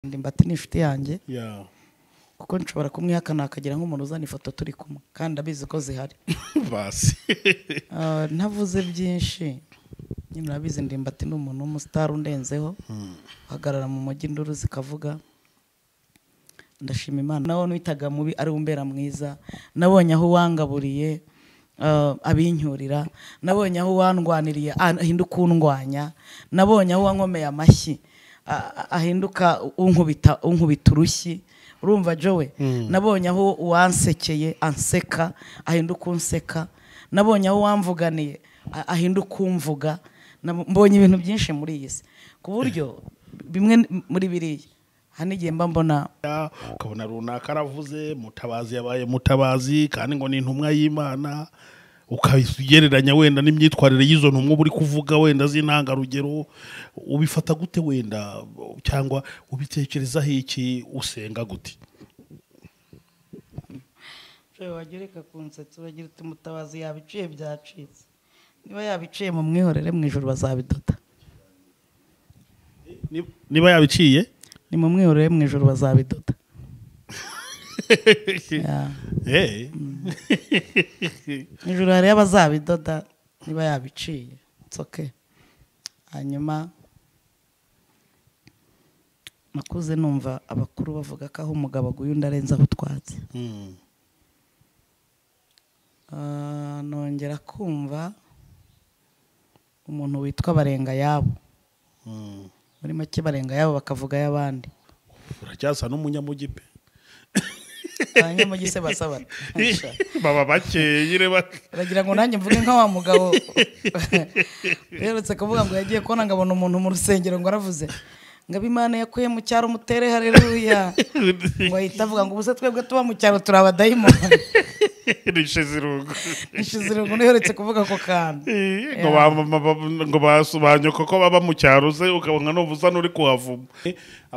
ndimbati ni inshuti yanjye yeah kuko nshobora kumwihakana hakagira nk'umuntu uzana ifoto turi kumwe kandi abizi ko zihari basi Ah, ntavuze byinshi nyine urabizi ndimbati ni umuntu w'umusitari undenzeho uhagarara mu mujyi induru zikavuga ndashima imana nawe witaga mubi ari umbera mwiza nabonye aho uwangaburiye ah, abincyurira nabonye aho uwandwaniriye ah, ahinduka undwanya nabonye aho uwankomeye amashyi ah, ah, ahinduka unkubita unkubita urushyi urumva jowe nabonye aho uwansekeye anseka ahinduka unseka nabonye aho wamvuganiye a- ahinduka umvuga Nab- mbonye ibintu byinshi muri iyi si ku buryo bimwe n- muri biriya hari n'igihe mba mbona ukabona runaka aravuze mutabazi yabaye mutabazi kandi ngo ni intumwa y'imana ukagereranya wenda n'imyitwarire y'izo ntumwa uba uri kuvuga wenda z'intangarugero ubifata gute wenda cyangwa ubitekerezaho iki usenga gute wagereka ku nsatsi uragira uti mutabazi yabiciye byacitse niba yabiciye mu mwihorere mu ijoro bazabidoda Ni- niba yabiciye ni mu mwihorere mu ijoro bazabidoda Yeah. Eh. mu ijoro hariyo abazabidoda niba yabiciye nsoke hanyuma nakuze numva abakuru bavuga ko aho umugabo aguye undi arenzaho utwatsi Mm. Ah, nongera kumva umuntu witwa barenga yabo Mm. muri make barenga yabo bakavuga ay'abandi uracyasa n'umunyamujyi pe abanyamugise basabana baba bakeye reba uragira ngo nanjye mvuge nka wa mugabo uherutse kuvuga ngo yagiye kubona ngo abona umuntu mu rusengero ngo aravuze ngo abimana yakuye mu cyaro mutere hareruya ngo ahita avuga ngo ubuse twebwe tuba mu cyaro turi abadayimoni rishize irungu ishize irungu ntiherutse kuvuga ako kantu ngo ba mama ba- ngo basobanyo ko baba mu cyaro ze ukabona n'ubuza n'uri kuhavuma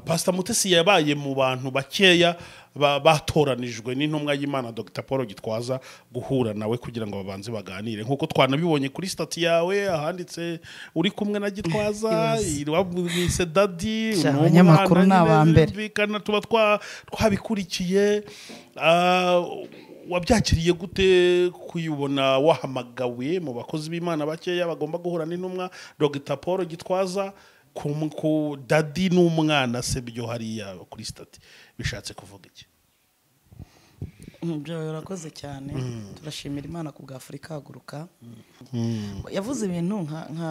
pasita mutesi yabaye mu bantu bakeya ba- batoranijwe n'intumwa y'imana dr paul gitwaza guhura nawe kugira ngo babanze baganire nk'uko twanabibonye kuri stati yawe ahanditse uri kumwe na gitwaza wamwise dadi Sha, ni umwana abanyamakuru ni nyine abambere. birumvikana tuba twa- twabikurikiye Ah, wabyakiriye gute kuyibona wahamagawe mu bakozi b'imana bakeya bagomba guhura n'intumwa dogita paul gitwaza ku ku dadi n'umwana se byo hariya kuri stati bishatse kuvuga iki byo urakoze cyane turashimira imana ku bwa afurika haguruka yavuze ibintu nka- nka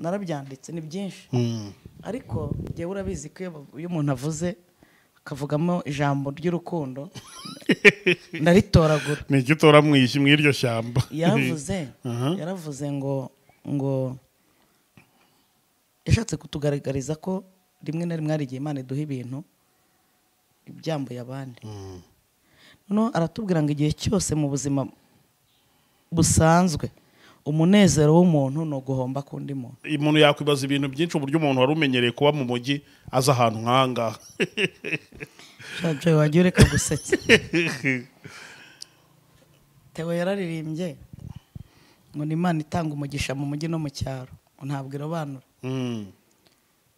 narabyanditse ni byinshi ariko njyewe urabizi ko iyo- iyo umuntu avuze akavugamo ijambo ry'urukundo ndaritoragura ni iki utora mu ishyi mu iryo shyamba yaravuze yaravuze ngo ngo yashatse kutugaragariza ko rimwe na rimwe hari igihe imana iduha ibintu ibyambuye abandi noneho aratubwira ngo igihe cyose mu buzima busanzwe umunezero w'umuntu ni uguhomba k'undi muntu umuntu yakwibaza ibintu byinshi uburyo umuntu wari umenyereye kuba mu mujyi aza ahantu nk'aha ngaha Joy wagiye ureka gusetsa Theo yararirimbye ngo ni imana itanga umugisha mu mujyi no mu cyaro ngo ntabwo irobanura Mm.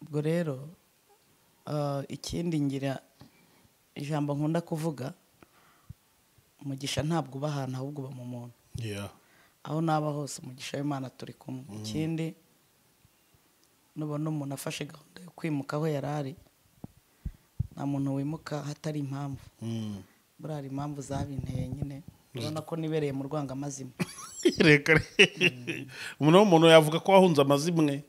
ubwo rero ah, ikindi ngira ijambo nkunda kuvuga umugisha ntabwo uba ahantu ahubwo uba mu muntu Yeah. aho naba hose umugisha w'imana turi kumwe ikindi nubona umuntu afashe gahunda yo kwimuka aho yari ari nta muntu wimuka hatari impamvu Mm. buriya hari impamvu zabinteye nyine urabona ko nibereye mu rwangamazima reka umuntu w'umuntu yavuga ko wahunze amazimwe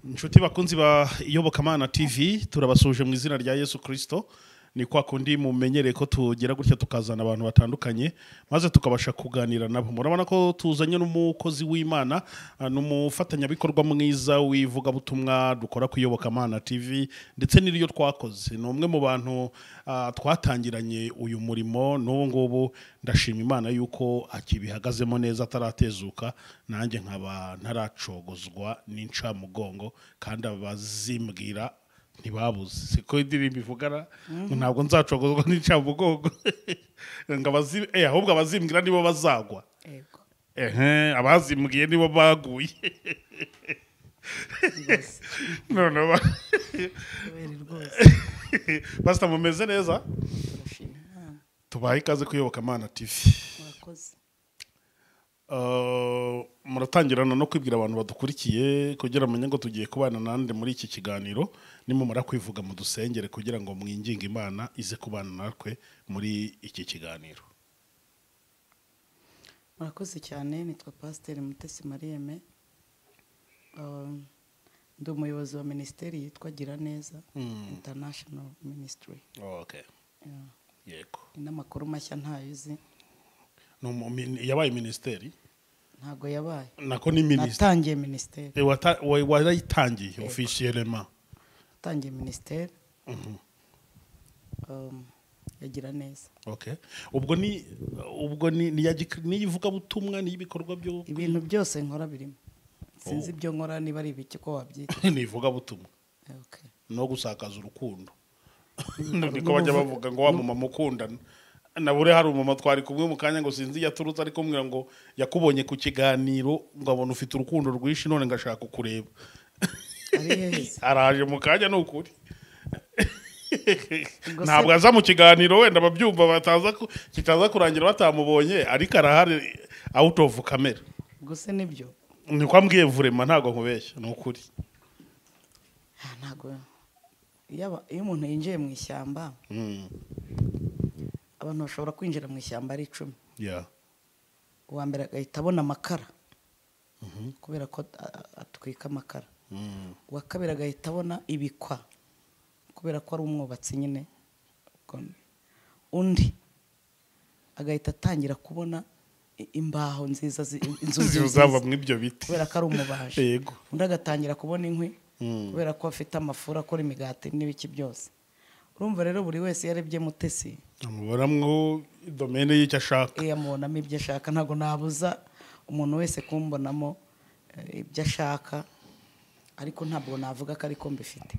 inshuti bakunzi ba iyobokamana tv turabasuje mu izina rya yesu kirisito ni kwa kundi mumenyereye ko tugira gutya tukazana abantu batandukanye maze tukabasha kuganira nabo murabona ko tuzanye n'umukozi w'imana ah, ni umufatanyabikorwa mwiza w'ivugabutumwa dukora ku iyobokamana tv ndetse n'iryo twakoze ni umwe mu bantu ah, twatangiranye uyu murimo n'ubu ngubu ndashima imana yuko akibihagazemo neza ataratezuka nanjye nkaba ntaracogozwa n'incamugongo kandi abazimbwira ntibabuze siko indirimbo ivugana ngo ntabwo nzacogozwa n'incamugongo ngo abazi- eh, ahubwo abazimbwira nibo bazagwa yego ehe abazimbwiye nibo baguye noneho ba- kubera rwose pasita mumeze neza turashima imana tubahe ikaze kuyoboka amana tv murakoze Eh, muratangirana no kwibwira abantu badukurikiye kugira amenye ngo tugiye kubana nande muri iki kiganiro nimumara kwivuga mu dusengere kugira ngo mwinginge imana ize kubana natwe muri iki kiganiro murakoze cyane nitwa pasiteri mutesi mariyeme Um, ndi umuyobozi wa minisiteri yitwa gira neza Mm. international ministry okay. Yeah. yego ni n'amakuru mashya ntayo uzi Ni umu- min- yabaye minisiteri ntabwo yabaye nako ni minisiteri natangiye minisiteri Eh, wata- wa- warayitangiye officiellement natangiye minisiteri Mhm. um, ya gira neza okay. ubwo ni ubwo ni ni iya gik- ni iy'ivugabutumwa ni ibikorwa byo ibintu byose nkora birimo sinzi Oh. ibyo nkora niba ari ibiki ko wabyita ni ivugabutumwa Okay. no gusakaza urukundo niko bajya bavuga ngo wa mumama ukundana nabure hari umumama twari kumwe mu kanya ngo sinzi iyo aturutse ariko mbwira ngo yakubonye ku kiganiro ngo abona ufite urukundo rwinshi none ngashaka kukureba ari heza araje mu kanya ni ukuri Ubwo se- ntabwo aza mu kiganiro wenda ababyumva bataza ku- kitaza kurangira batamubonye ariko arahari out of camera gusa nibyo ni ko ambwiye vurema ntabwo nkubeshya ni ukuri Ah, ntabwo iyo aba- iyo umuntu yinjiye mu ishyamba Mm, abantu bashobora kwinjira mu ishyamba ari icumi yeah. uwa mbere agahita abona amakara kubera ko a- a- atwika amakara Mm, uwa kabiri agahita abona ibikwa kubera ko ari umwubatsi nyine Ubwo- undi agahita atangira kubona i- imbaho nziza zi- inzu nziza zizaba mu ibyo biti kubera ko ari umubaji yego undi agatangira kubona inkwi Mm. kubera ko afite amafura akora imigati n'ibiki byose urumva rero buri wese iyo arebye mutesi amuboramwo domene y'icyo ashaka iyo amubonamo ibyo ashaka ntabwo nabuza umuntu wese kumbonamo eh, ibyo ashaka ariko ntabwo navuga ko ariko mbifite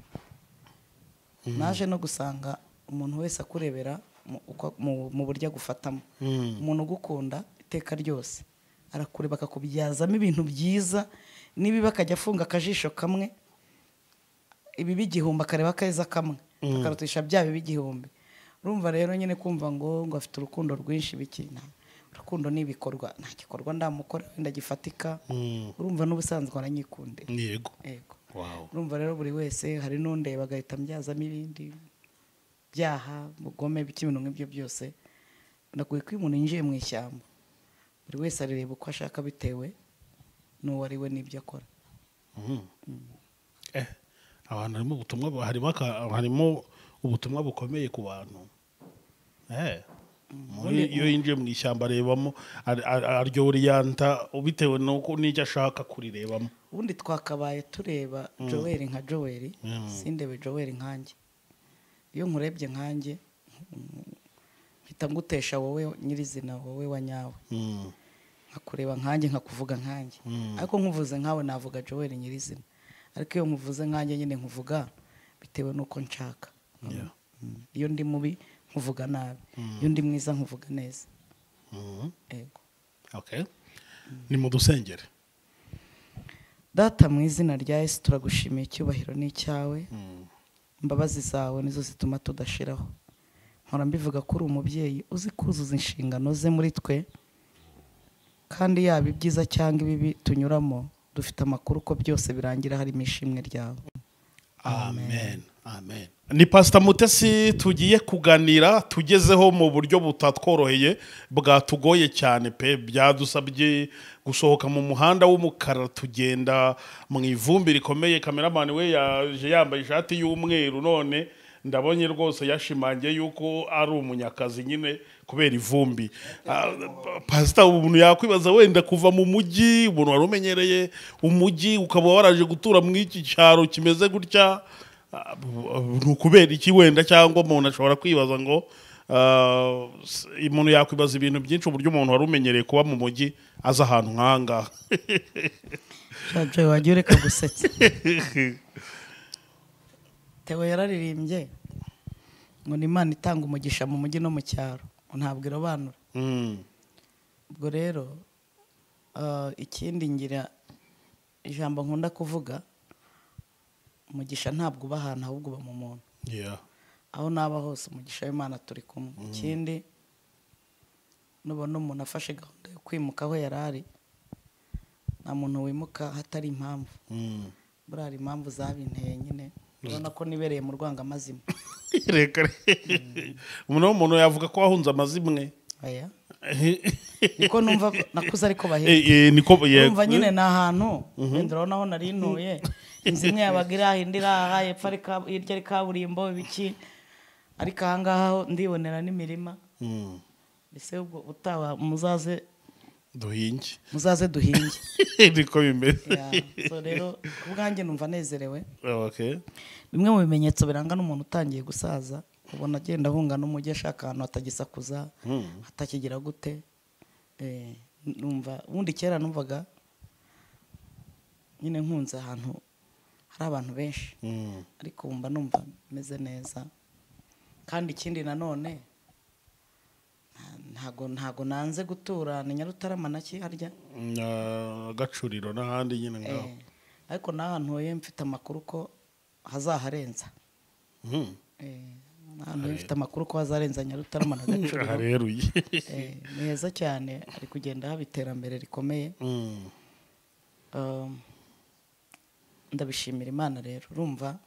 naje no gusanga umuntu wese akurebera mu- uko- mu- mu buryo agufatamo Mm. umuntu ugukunda iteka ryose arakureba akakubyazamo ibintu byiza nibiba akajya afunga akajisho kamwe ibibi igihumbi akareba akeza kamwe akarutisha bya bibi igihumbi urumva rero nyine kumva ngo ngo afite urukundo rwinshi biki nta- urukundo ni ibikorwa nta gikorwa ndamukora wenda gifatika Mm, urumva n'ubusanzwe aranyikundira yego yego wow urumva rero buri wese hari n'undeba agahita ambyazamo ibindi byaha ubugome biki ibintu nk'ibyo byose naguye ko iyo umuntu yinjiye mu ishyamba buri wese areba uko ashaka bitewe n'uwo ari we n'ibyo akora Mhm. Eh, abantu harimo ubutumwa bu- harimo aka- harimo ubutumwa bukomeye ku bantu Eh, muri- iyo yinjiye mu ishyamba arebamo ar- ar- aryo oriyanta bitewe n'uko n'icyo ashaka kurirebamo ubundi twakabaye tureba joweli nka joweli Mm. sindebe joweli nkanjye iyo nkurebye nkanjye mm, mpita ngutesha wowe nyirizina wowe wa nyawe Mm, nkakureba nkanjye nkakuvuga nkanjye Mm. ariko nkuvuze nkawe navuga joweli nyirizina ariko iyo nkuvuze nkanjye nyine nkuvuga bitewe n'uko nshaka yeah. Mm. iyo ndi mubi nkuvuga nabi iyo ndi mwiza nkuvuga neza Mhm. yego Okay. ni mu dusengere data mu izina rya yesu turagushimiye icyubahiro ni icyawe Mm, imbabazi zawe nizo zituma tudashiraho nkora mbivuga ko uri umubyeyi uzi kuzuza inshingano ze muri twe kandi yaba ibyiza cyangwa ibibi tunyuramo dufite amakuru ko byose birangira harimo ishimwe ryawe amen amen ni pasita mutesi tugiye kuganira tugezeho mu buryo butatworoheye bwatugoye cyane pe byadusabye gusohoka mu muhanda w'umukara tugenda mu ivumbi rikomeye kameramani we yaje yambaye ishati y'umweru none ndabonye rwose yashimangiye yuko ari umunyakazi nyine kubera ivumbi Ah, pasita umuntu yakwibaza wenda kuva mu mujyi umuntu wari umenyereye umujyi ukaba waraje gutura muri iki cyaro kimeze gutya Ah, ni ukubera iki wenda cyangwa umuntu ashobora kwibaza ngo ah, s- umuntu yakwibaza ibintu byinshi uburyo umuntu wari umenyereye kuba mu mujyi aza ahantu nk'ahangaha jabyo wagiye ureka gusetsa tewe yararirimbye ngo ni imana itanga umugisha mu mujyi no mu cyaro ngo ntabwo irobanura Mm, ubwo rero ah, ikindi ngira ijambo nkunda kuvuga umugisha ntabwo uba ahantu ahubwo uba mu muntu yeah. aho naba hose umugisha w'imana turi kumwe ikindi nubona umuntu afashe gahunda yo kwimuka aho yari ari nta muntu wimuka hatari impamvu Mm. buriya hari impamvu zabinteye nyine urabona ko nibereye mu rwangamazima reka re- umuntu w'umuntu yavuga ko wahunze amazimwe aya niko numva ko- nakuze ariko bahera Eh, eh, niko urumva nyine ni ahantu wenda urabona aho nari ntuye inzu imwe yabaga iri aha indi iri aha hepfo ari ka- hirya ari kaburimbo ibiki ariko ahangaha ho ndibonera n'imirima Mm. mbese ubwo utaha muzaze duhinge muzaze duhinge niko bimeze Ya, so rero ku bwanjye numva nezerewe okay bimwe mu bimenyetso biranga n'umuntu utangiye gusaza ubona agenda ahunga n'umujyi ashaka ahantu hatagisakuza hatakigira gute Eh, numva ubundi kera numvaga nyine nkunze ahantu hari abantu benshi Mm. ariko ubu mba numva meze neza kandi ikindi nanone nta- ntago ntago nanze gutura ni nyarutarama na harya Na gacuriro n'ahandi nyine ngaho Eh, ariko n'ahantu ye mfite amakuru ko hazaharenza Mm. Eh, n'ahantu he mfite amakuru ko hazarenza nyarutarama na gacuriro hareruye Eh, ni heza cyane ari kugenda haba iterambere rikomeye Mm. Um, ndabishimira imana rero urumva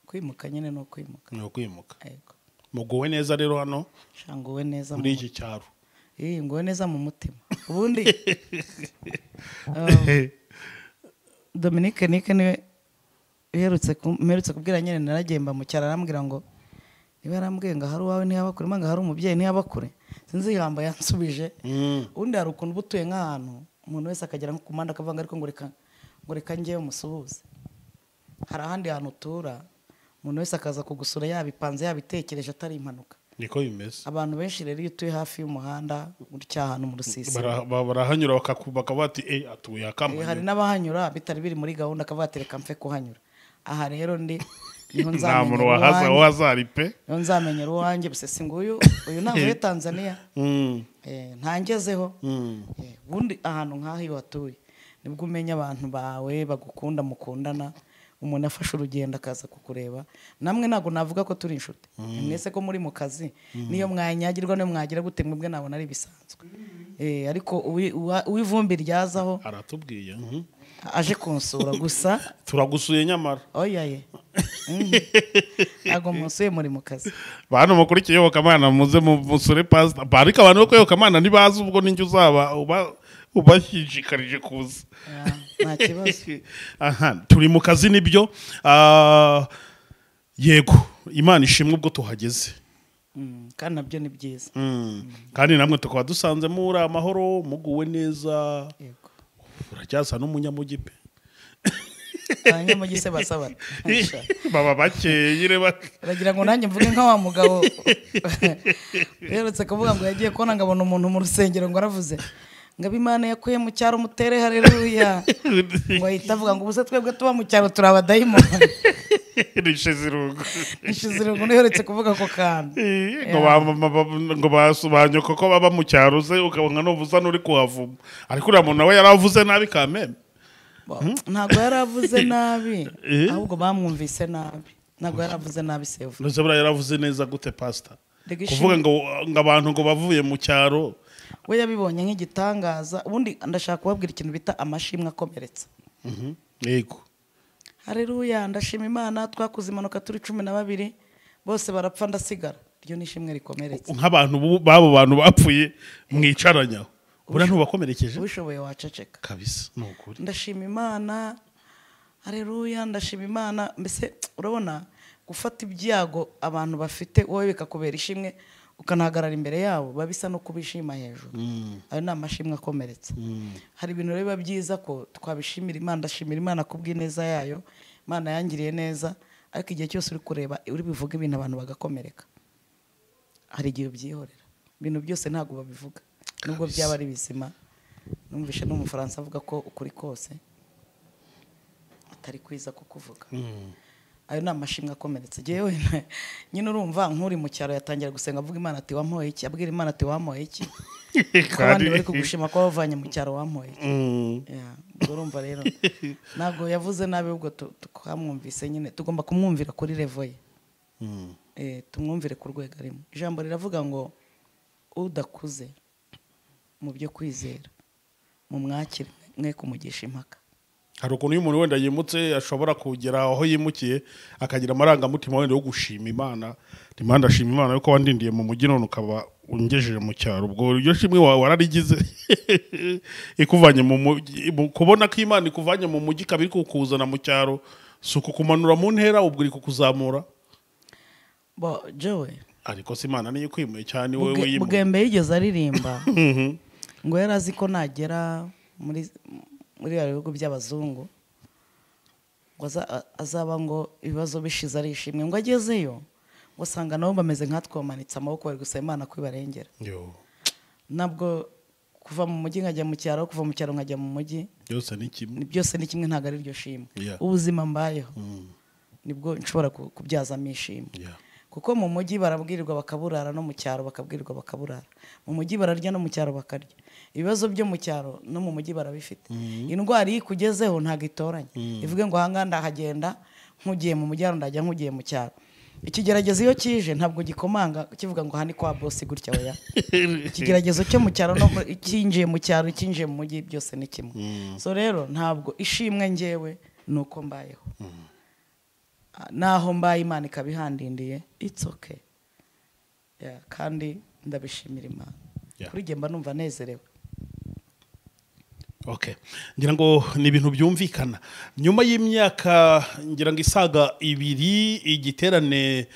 kwimuka nyine ni ukwimuka ni ukwimuka yego muguwe neza rero hano shanguwe neza mu muri iki cyaro Eh, nguwe neza mu mutima ubundi um, Dominique Nike niwe uherutse ku- mperutse kubwira nyine naragiye mbamucyara arambwira ngo niba yarambwiye ngo ahari uwawe ntihaba kure mba ahari umubyeyi ntihaba kure sinzi ijambo yansubije Mm. ubundi hari ukuntu uba utuye nk'ahantu umuntu wese akagera nko ku muhanda akavuga ngo ariko ngo reka ngo reka njyewe umusuhuze hari ahandi hantu utura umuntu wese akaza kugusura yabipanze yabitekereje atari impanuka niko bimeze abantu benshi rero iyo utuye hafi y'umuhanda gutya ahantu mu rusisiro Bara- ba- barahanyura bakaku- bakaba bati eh atuye Eh, hari akamwe n'abahanyura bitari biri muri gahunda akavuga ati reka mpfe kuhanyura aha rero ndi niho nta nzamenyera muntu wahaza uwanjye- wazari pe niho nzamenyera uwanjye gusa si nguyu uyu ntabwo muri tanzania Mm. Eh, ntangezeho Mm. Eh, ubundi ahantu nk'aha iyo watuye nibwo umenya abantu bawe bagukunda mukundana umuntu afashe urugendo akaza kukureba namwe ntabwo navuga ko turi inshuti mwese ko muri mu kazi niyo mwanyagirwa niyo mwagira gute mwebwe nabona ari bisanzwe Eh, ariko uwi- uwa- uw'ivumbi ryazaho aratubwiye mhm. aje kunsura gusa turagusuye nyamara oya ye Mhm. ntabwo munsuye muri mu kazi bantu mukurikiye iyobokamana muze mu- musure pasita Ba- ariko abantu bo ku iyobokamana ntibazi ubwo n'injye uzaba uba ubashishikarije kuza Ya, nta kibazo aha turi mu kazi nibyo Ah, yego imana ishimwe ubwo tuhageze Mm, kandi nabyo ni byiza Mm. kandi namwe tukaba dusanzemo uri amahoro muguwe neza yego uracyasa n'umunyamujyi pe abanyamugi se basabana Asha. baba bakeye nyine bake uragira ngo nanjye mvuge nka wa mugabo uherutse kuvuga ngo yagiye kubona ngo abona umuntu mu rusengero ngo aravuze ngo abimana yakuye mu cyaro mutere hareruya ngo ahita avuga ngo ubuse twebwe tuba mu cyaro turi abadayimoni rishize irungu ishize irungu ntiherutse kuvuga ako kantu ngo ba mama ba- ngo basobanye kuko baba mu cyaro ze ukabona nuvuza n'uri kuhavuma ariko uriya muntu we yaravuze nabi kameme ntabwo yari avuze nabi Eh? ahubwo bamwumvise nabi ntabwo yari avuze nabi sefu ndetse buriya yaravuze neza gute pasita Rega ishimwe. kuvuga ngo ngo abantu ngo bavuye mu cyaro we yabibonye nk'igitangaza ubundi ndashaka kubabwira ikintu bita amashimwe akomeretsa Mhm. yego hareruya ndashima imana twakoze impanuka turi cumi na babiri bose barapfa ndasigara iryo ni ishimwe rikomeretse nk'abantu bu- b'abo bantu bapfuye mwicaranyaho buriya ntubakomerekeje ubishoboye waceceka kabisa ni ukuri ndashima imana hareruya ndashima imana mbese urabona gufata ibyago abantu bafite wowe bikakubera ishimwe ukanahagarara imbere yabo biba bisa no kubishima hejuru ayo ni amashimwe akomeretse hari ibintu rero biba byiza ko twabishimira imana ndashimira imana ku bw'ineza yayo imana yangiriye neza ariko igihe cyose uri kureba uri bivuga ibintu abantu bagakomereka hari igihe ubyihorera ibintu byose ntabwo babivuga nubwo byaba ari bizima numvishe n'umufaransa avuga ko ukuri kose atari kwiza kukuvuga ayo ni amashimwe akomeretse yewe nyine urumva nk'uri mu cyaro yatangira gusenga avuga imana ati wamuhoye iki abwira imana ati wamuhoye iki ko abandi bari kugushima ko wavanye mu cyaro wamuhoye iki Mm. Yeah, ubwo urumva rero ntabwo yavuze nabi ahubwo tu- twamwumvise nyine tugomba kumwumvira kuri revo ye Eh, tumwumvire ku rwego arimo ijambo riravuga ngo udakuze mu byo kwizera mumwakire mwe kumugisha impaka hari ukuntu iyo umuntu wenda yimutse ashobora kugera aho yimukiye akagira amarangamutima wenda yo gushima imana ndimana ndashima imana yuko wandindiye mu mujyi none ukaba ungejeje mu cyaro ubwo iryo shimwe wawe wararigize ikuvanye mu mujyi mu- kubona ko imana ikuvanye mu mujyi ikaba iri kukuzana mu cyaro si ukukumanura mu ntera ubwo iri kukuzamura bo jowe ariko se imana niyo ikwimuye cyane wowe Bwe- wiyimuye bwembe yigeze aririmba Mhm. ngo yari azi ko nagera muri muri bya bihugu by'abazungu ngo aza- a- azaba ngo ibibazo bishize ari ishimwe ngo agezeyo ngo asanga nabo bameze nkatwe bamanitse amaboko bari gusaba imana ko ibarengera Yo, ntabwo kuva mu mujyi nkajya mu cyaro kuva mu cyaro nkajya mu mujyi byose ni kimwe ni- byose ni kimwe ntabwo ari iryo shimwe Yeah. ubuzima mbayeho Mm, nibwo nshobora ku- kubyazamo ishimwe yeah. kuko mu mujyi barabwirirwa bakaburara no mu cyaro bakabwirirwa bakaburara mu mujyi bararya no mu cyaro bakarya ibibazo byo mu cyaro no mu mujyi barabifite indwara iyo ikugezeho ntabwo itoranya ivuge ngo ahangaha ndahagenda nk'ugiye mu mujyi ndajya nk'ugiye mu cyaro ikigeragezo iyo kije ntabwo gikomanga kivuga ngo aha ni kwa bosi gutya oya ikigeragezo cyo mu cyaro no mu- icyinjiye mu cyaro icyinjiye mu mujyi byose ni kimwe so rero ntabwo ishimwe ngewe ni uko mbayeho naho mbaye imana ikaba ihandindiye it's okay Yeah, kandi ndabishimira imana Yeah. kuri jye mba numva nezerewe Okay. ngira ngo ni ibintu byumvikana nyuma y'imyaka ngira ngo isaga ibiri igiterane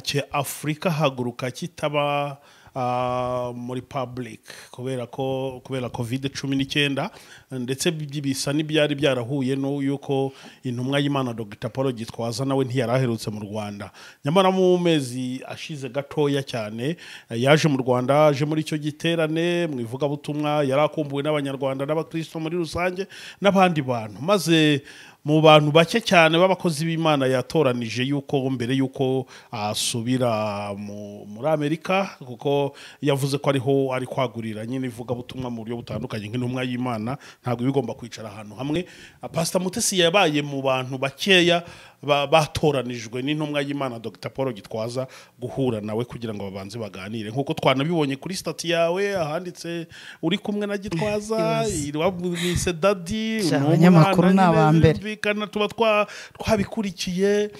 cya afurika haguruka kitaba ah, muri public kubera ko kubera covid cumi n'icyenda ndetse bi- bisa n'ibyari byarahuye n'uko intumwa y'imana dr paul gitwaza nawe ntiyari aherutse mu rwanda nyamara mu mezi ashize gatoya cyane eh, yaje mu rwanda aje muri icyo giterane mu ivugabutumwa yari akumbuwe n'abanyarwanda n'abakristo muri rusange n'abandi bantu maze mu bantu bake cyane b'abakozi b'imana yatoranije yuko mbere y'uko asubira mu- muri amerika kuko yavuze ko ariho ari kwagurira nyine ivugabutumwa mu buryo butandukanye nk'intumwa y'imana ntabwo iba igomba kwicara ahantu hamwe pasita mutesi yabaye mu bantu bakeya ba- batoranijwe n'intumwa y'imana dr paul gitwaza guhura nawe kugira ngo babanze baganire nk'uko twanabibonye kuri stati yawe ahanditse uri kumwe na gitwaza Yes. wamwise dadi Sha, ni abanyamakuru umwana ni nyine abambere. birumvikana tuba twa- twabikurikiye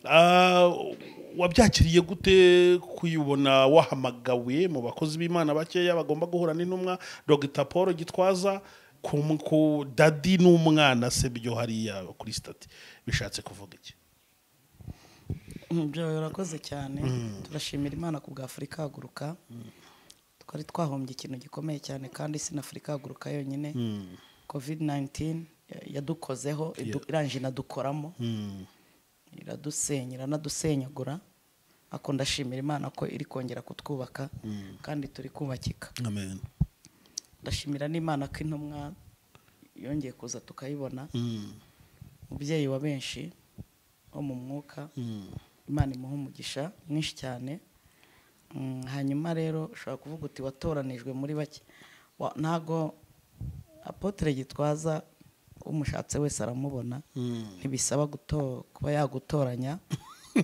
Ah, wabyakiriye gute kuyibona wahamagawe mu bakozi b'imana bakeya bagomba guhura n'intumwa dogita paul gitwaza ku ku dadi n'umwana se byo hariya kuri stati bishatse kuvuga iki byo urakoze cyane turashimira imana ku bwa afurika haguruka twari twahombye ikintu gikomeye cyane kandi si na afurika haguruka yonyine covid 19 ya- yadukozeho idu- irangije inadukoramo Mm, iradusenya iranadusenyagura ariko ndashimira imana ko iri kongera kutwubaka kandi turi kubakika amen ndashimira n'imana ko intumwa yongeye kuza tukayibona Mm, umubyeyi wa benshi wo mu mwuka mm, imana imuha umugisha mwinshi cyane Mm, hanyuma rero ushobora kuvuga uti watoranijwe muri bake Wa- ntago apotere gitwaza umushatse wese aramubona mm, ntibisaba guto- kuba yagutoranya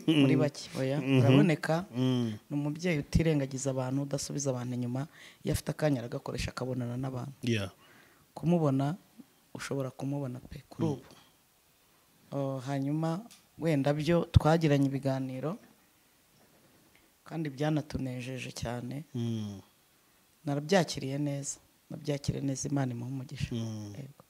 muri bake oya uraboneka mm, ni umubyeyi utirengagiza abantu udasubiza abantu inyuma iyo afite akanya aragakoresha akabonana n'abantu yeah. kumubona ushobora kumubona pe kuri ubu Oh, hanyuma wenda byo twagiranye ibiganiro kandi byanatunejeje cyane Mm, narabyakiriye neza nabyakiriye neza imana imuha umugisha Mm. Yego.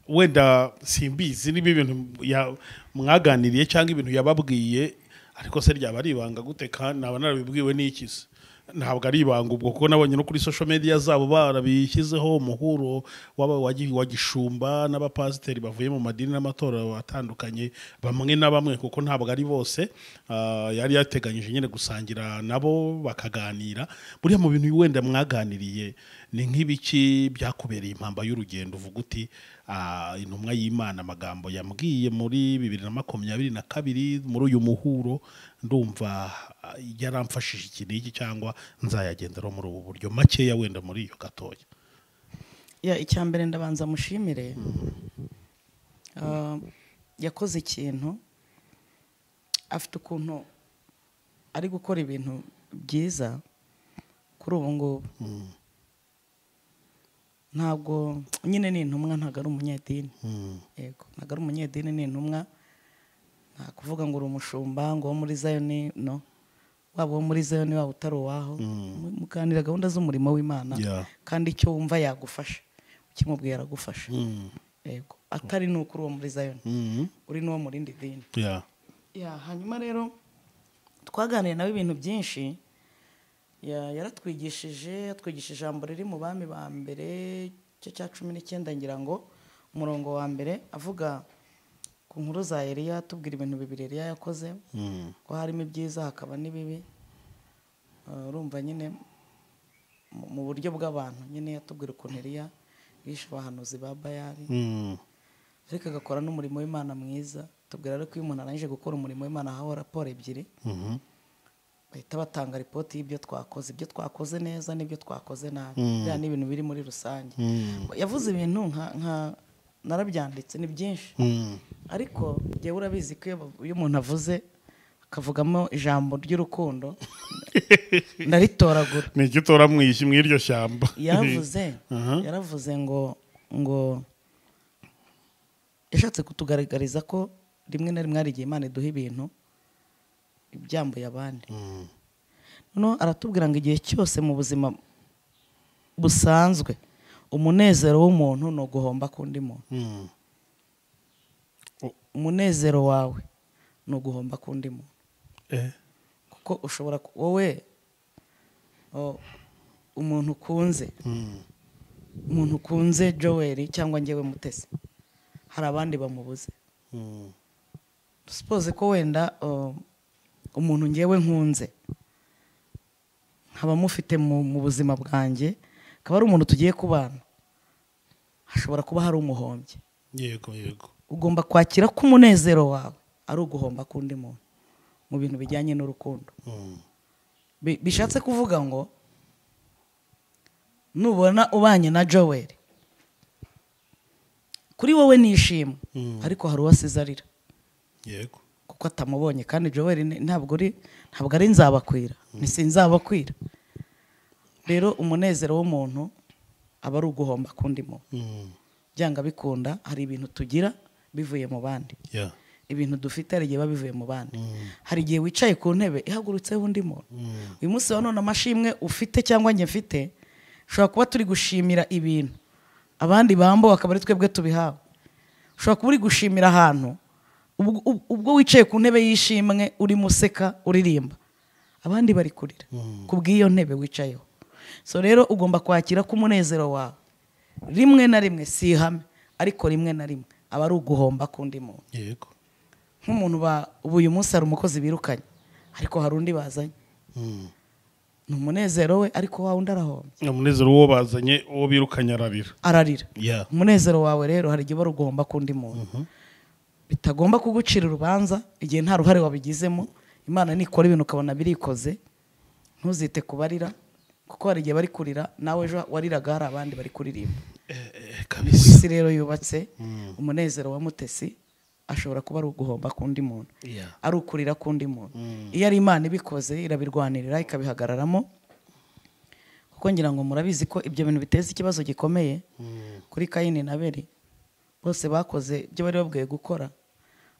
wenda simbizi niba ibintu ya- mwaganiriye cyangwa ibintu yababwiye ariko se ryaba ari ibanga guteka naba narabibwiwe n'iki se ntabwo ari ibanga ubwo kuko nabonye no kuri social media zabo barabishyizeho umuhuro w'aba- wa gi- wa gishumba n'abapasiteri bavuye mu madini n'amatora atandukanye bamwe na bamwe kuko ntabwo ari bose ah, yari yateganyije nyine gusangira nabo bakaganira buriya mu bintu wenda mwaganiriye ni nk'ibiki byakubereye impamba y'urugendo uvuga uti ah, intumwa y'imana amagambo yambwiye muri bibiri na makumyabiri na kabiri muri uyu muhuro ndumva ah, yaramfashije iki n'iki cyangwa nzayagenderaho muri ubu buryo makeya wenda muri iyo gatoya ya icya mbere ndabanza mushimire Ah, yakoze ikintu afite ukuntu ari gukora ibintu byiza kuri ubu ngubu ntabwo nyine ni intumwa ntabwo ari umunyedini yego ntabwo ari umunyedini ni intumwa nta kuvuga ngo uri umushumba ngo uwo muri zayoni no waba uwo muri zayoni waba utari uwaho muganira gahunda z'umurimo w'imana Yeah. kandi icyo wumva yagufasha ukimubwira aragufasha yego atari ni ukuri uwo muri zayoni uri n'uwo mu rindi dini Yeah. ya hanyuma rero twaganiriye nawe ibintu byinshi ya- yaratwigishije atwigisha ijambo riri mu bami ba mbere igice cya cumi n'icyenda ngira ngo umurongo wa mbere avuga ku nkuru za Eliya atubwira ibintu bibiri Eliya yakoze Mm. ko harimo ibyiza hakaba n'ibibi Eh, urumva nyine mu- mu buryo bw'abantu nyine yatubwira ukuntu Eliya yishe abahanuzi ba Bayali Mm. ariko agakora n'umurimo w'imana mwiza tubwira rero ko iyo umuntu arangije gukora umurimo w'imana ahaho raporo ebyiri Mhm. bahita batanga ripoti y'ibyo twakoze ibyo twakoze neza n'ibyo twakoze nabi Mm. biriya ni ibintu biri muri rusange Mm. yavuze ibintu nka nka narabyanditse ni byinshi Mm. ariko ngewe urabizi ko iyo- iyo umuntu avuze akavugamo ijambo ry'urukundo ndaritoragura ni iki utora mu iki- mu iryo shyamba yaravuze Aha. yaravuze ngo ngo yashatse kutugaragariza ko rimwe na rimwe hari igihe imana iduha ibintu ibyambuye abandi Mm. noneho aratubwira ngo igihe cyose mu buzima busanzwe umunezero w'umuntu ni uguhomba k'undi muntu Mm. umunezero wawe ni uguhomba k'undi muntu Eh. kuko ushobora ku- wowe o, umuntu ukunze Mm. umuntu ukunze joweli cyangwa njyewe mutesi hari abandi bamubuze Mm. sipoze ko wenda o, umuntu ngewe nkunze nkaba mufite mu, mu buzima bwanjye akaba ari umuntu tugiye kubana hashobora kuba hari umuhombya yego yego ugomba kwakira ko umunezero wawe ari uguhomba k'undi muntu mu bintu bijyanye n'urukundo Mm. Bi- bishatse kuvuga ngo nubona ubanye na joweli kuri wowe ni ishimwe Mm. ariko hari uwo asize arira yego kuko atamubonye kandi joweli ni- ntabwo ari ntabwo ari nzabakwira ni sinzabakwira rero umunezero w'umuntu aba ari uguhomba k'undi muntu Mm. byanga bikunda hari ibintu tugira bivuye mu bandi Yeah. ibintu dufite hari igihe biba bivuye mu bandi Mm. hari igihe wicaye ku ntebe ihagurutseho undi muntu Mm. uyu munsi wa none amashimwe ufite cyangwa njye mfite ushobora kuba turi gushimira ibintu abandi bambuwe akaba ari twebwe tubihawe ushobora kuba uri gushimira ahantu ubwo- ub- ubwo wicaye ku ntebe y'ishimwe urimo useka uririmba abandi bari kurira ku bw'iyo ntebe wicayeho so rero ugomba kwakira ko umunezero wawe rimwe na rimwe si ihame ariko rimwe na rimwe aba ari uguhomba k'undi muntu yego nk'umuntu ba- ubu uyu munsi hari umukozi birukanye ariko hari undi bazanye Mm. ni umunezero we ariko wa wundi arahomba umunezero w'uwo bazanye uwo birukanye ararira ararira Yeah. umunezero wawe rero hari igihe uba ugomba k'undi muntu bitagomba kugucira urubanza igihe nta ruhare wabigizemo imana nikora ibintu ukabona birikoze ntuzite kubarira kuko hari igihe bari kurira nawe ejo wariraga hari abandi bari kuririmba Eh, eh, Ku kabisa isi rero yubatse umunezero wa mutesi ashobora kuba ari uguhomba k'undi muntu Yeah. ari ukurira k'undi muntu Mm. iyo ari imana ibikoze irabirwanirira ikabihagararamo kuko ngira ngo murabizi ko ibyo bintu biteza ikibazo gikomeye Mm. kuri kayini na beri bose bakoze ibyo bari babwiye gukora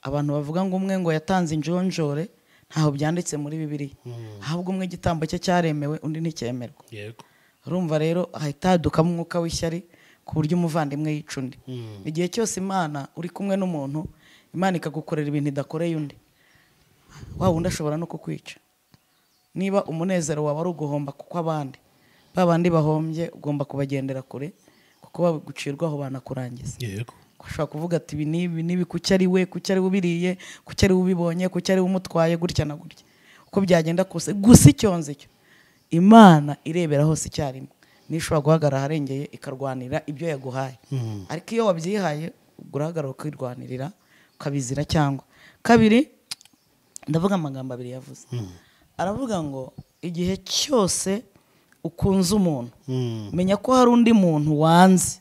abantu bavuga ngo umwe ngo yatanze injonjore ntaho byanditse muri bibiri Mm. ahubwo umwe igitambo cye cyaremewe undi nticyemerwa yego urumva rero hahita hadukamo umwuka w'ishyari ku buryo umuvandimwe yica undi Mm. igihe cyose imana uri kumwe n'umuntu imana ikagukorera ibintu idakoreye undi wa wundi ashobora no kukwica niba umunezero wawe ari uguhomba kuko abandi ba bandi bahombye ugomba kubagendera kure kuko bagucirwaho banakurangiza yego ushobora kuvuga ati ibi n'ibi n'ibi kuki ari we kuki ari we ubiriye kuki ari we ubibonye kuki ari we umutwaye gutya na gutya uko byagenda kose gusa icyonzi cyo imana irebera hose icyarimwe niyo ishobora guhagarara aharengeye ikarwanira ibyo yaguhaye Mm. ariko iyo wabyihaye ubwo urahagarara ukirwanirira ukabizira cyangwa kabiri ndavuga amagambo abiri yavuze aravuga ngo igihe cyose ukunze umuntu Mm. menya ko hari undi muntu wanze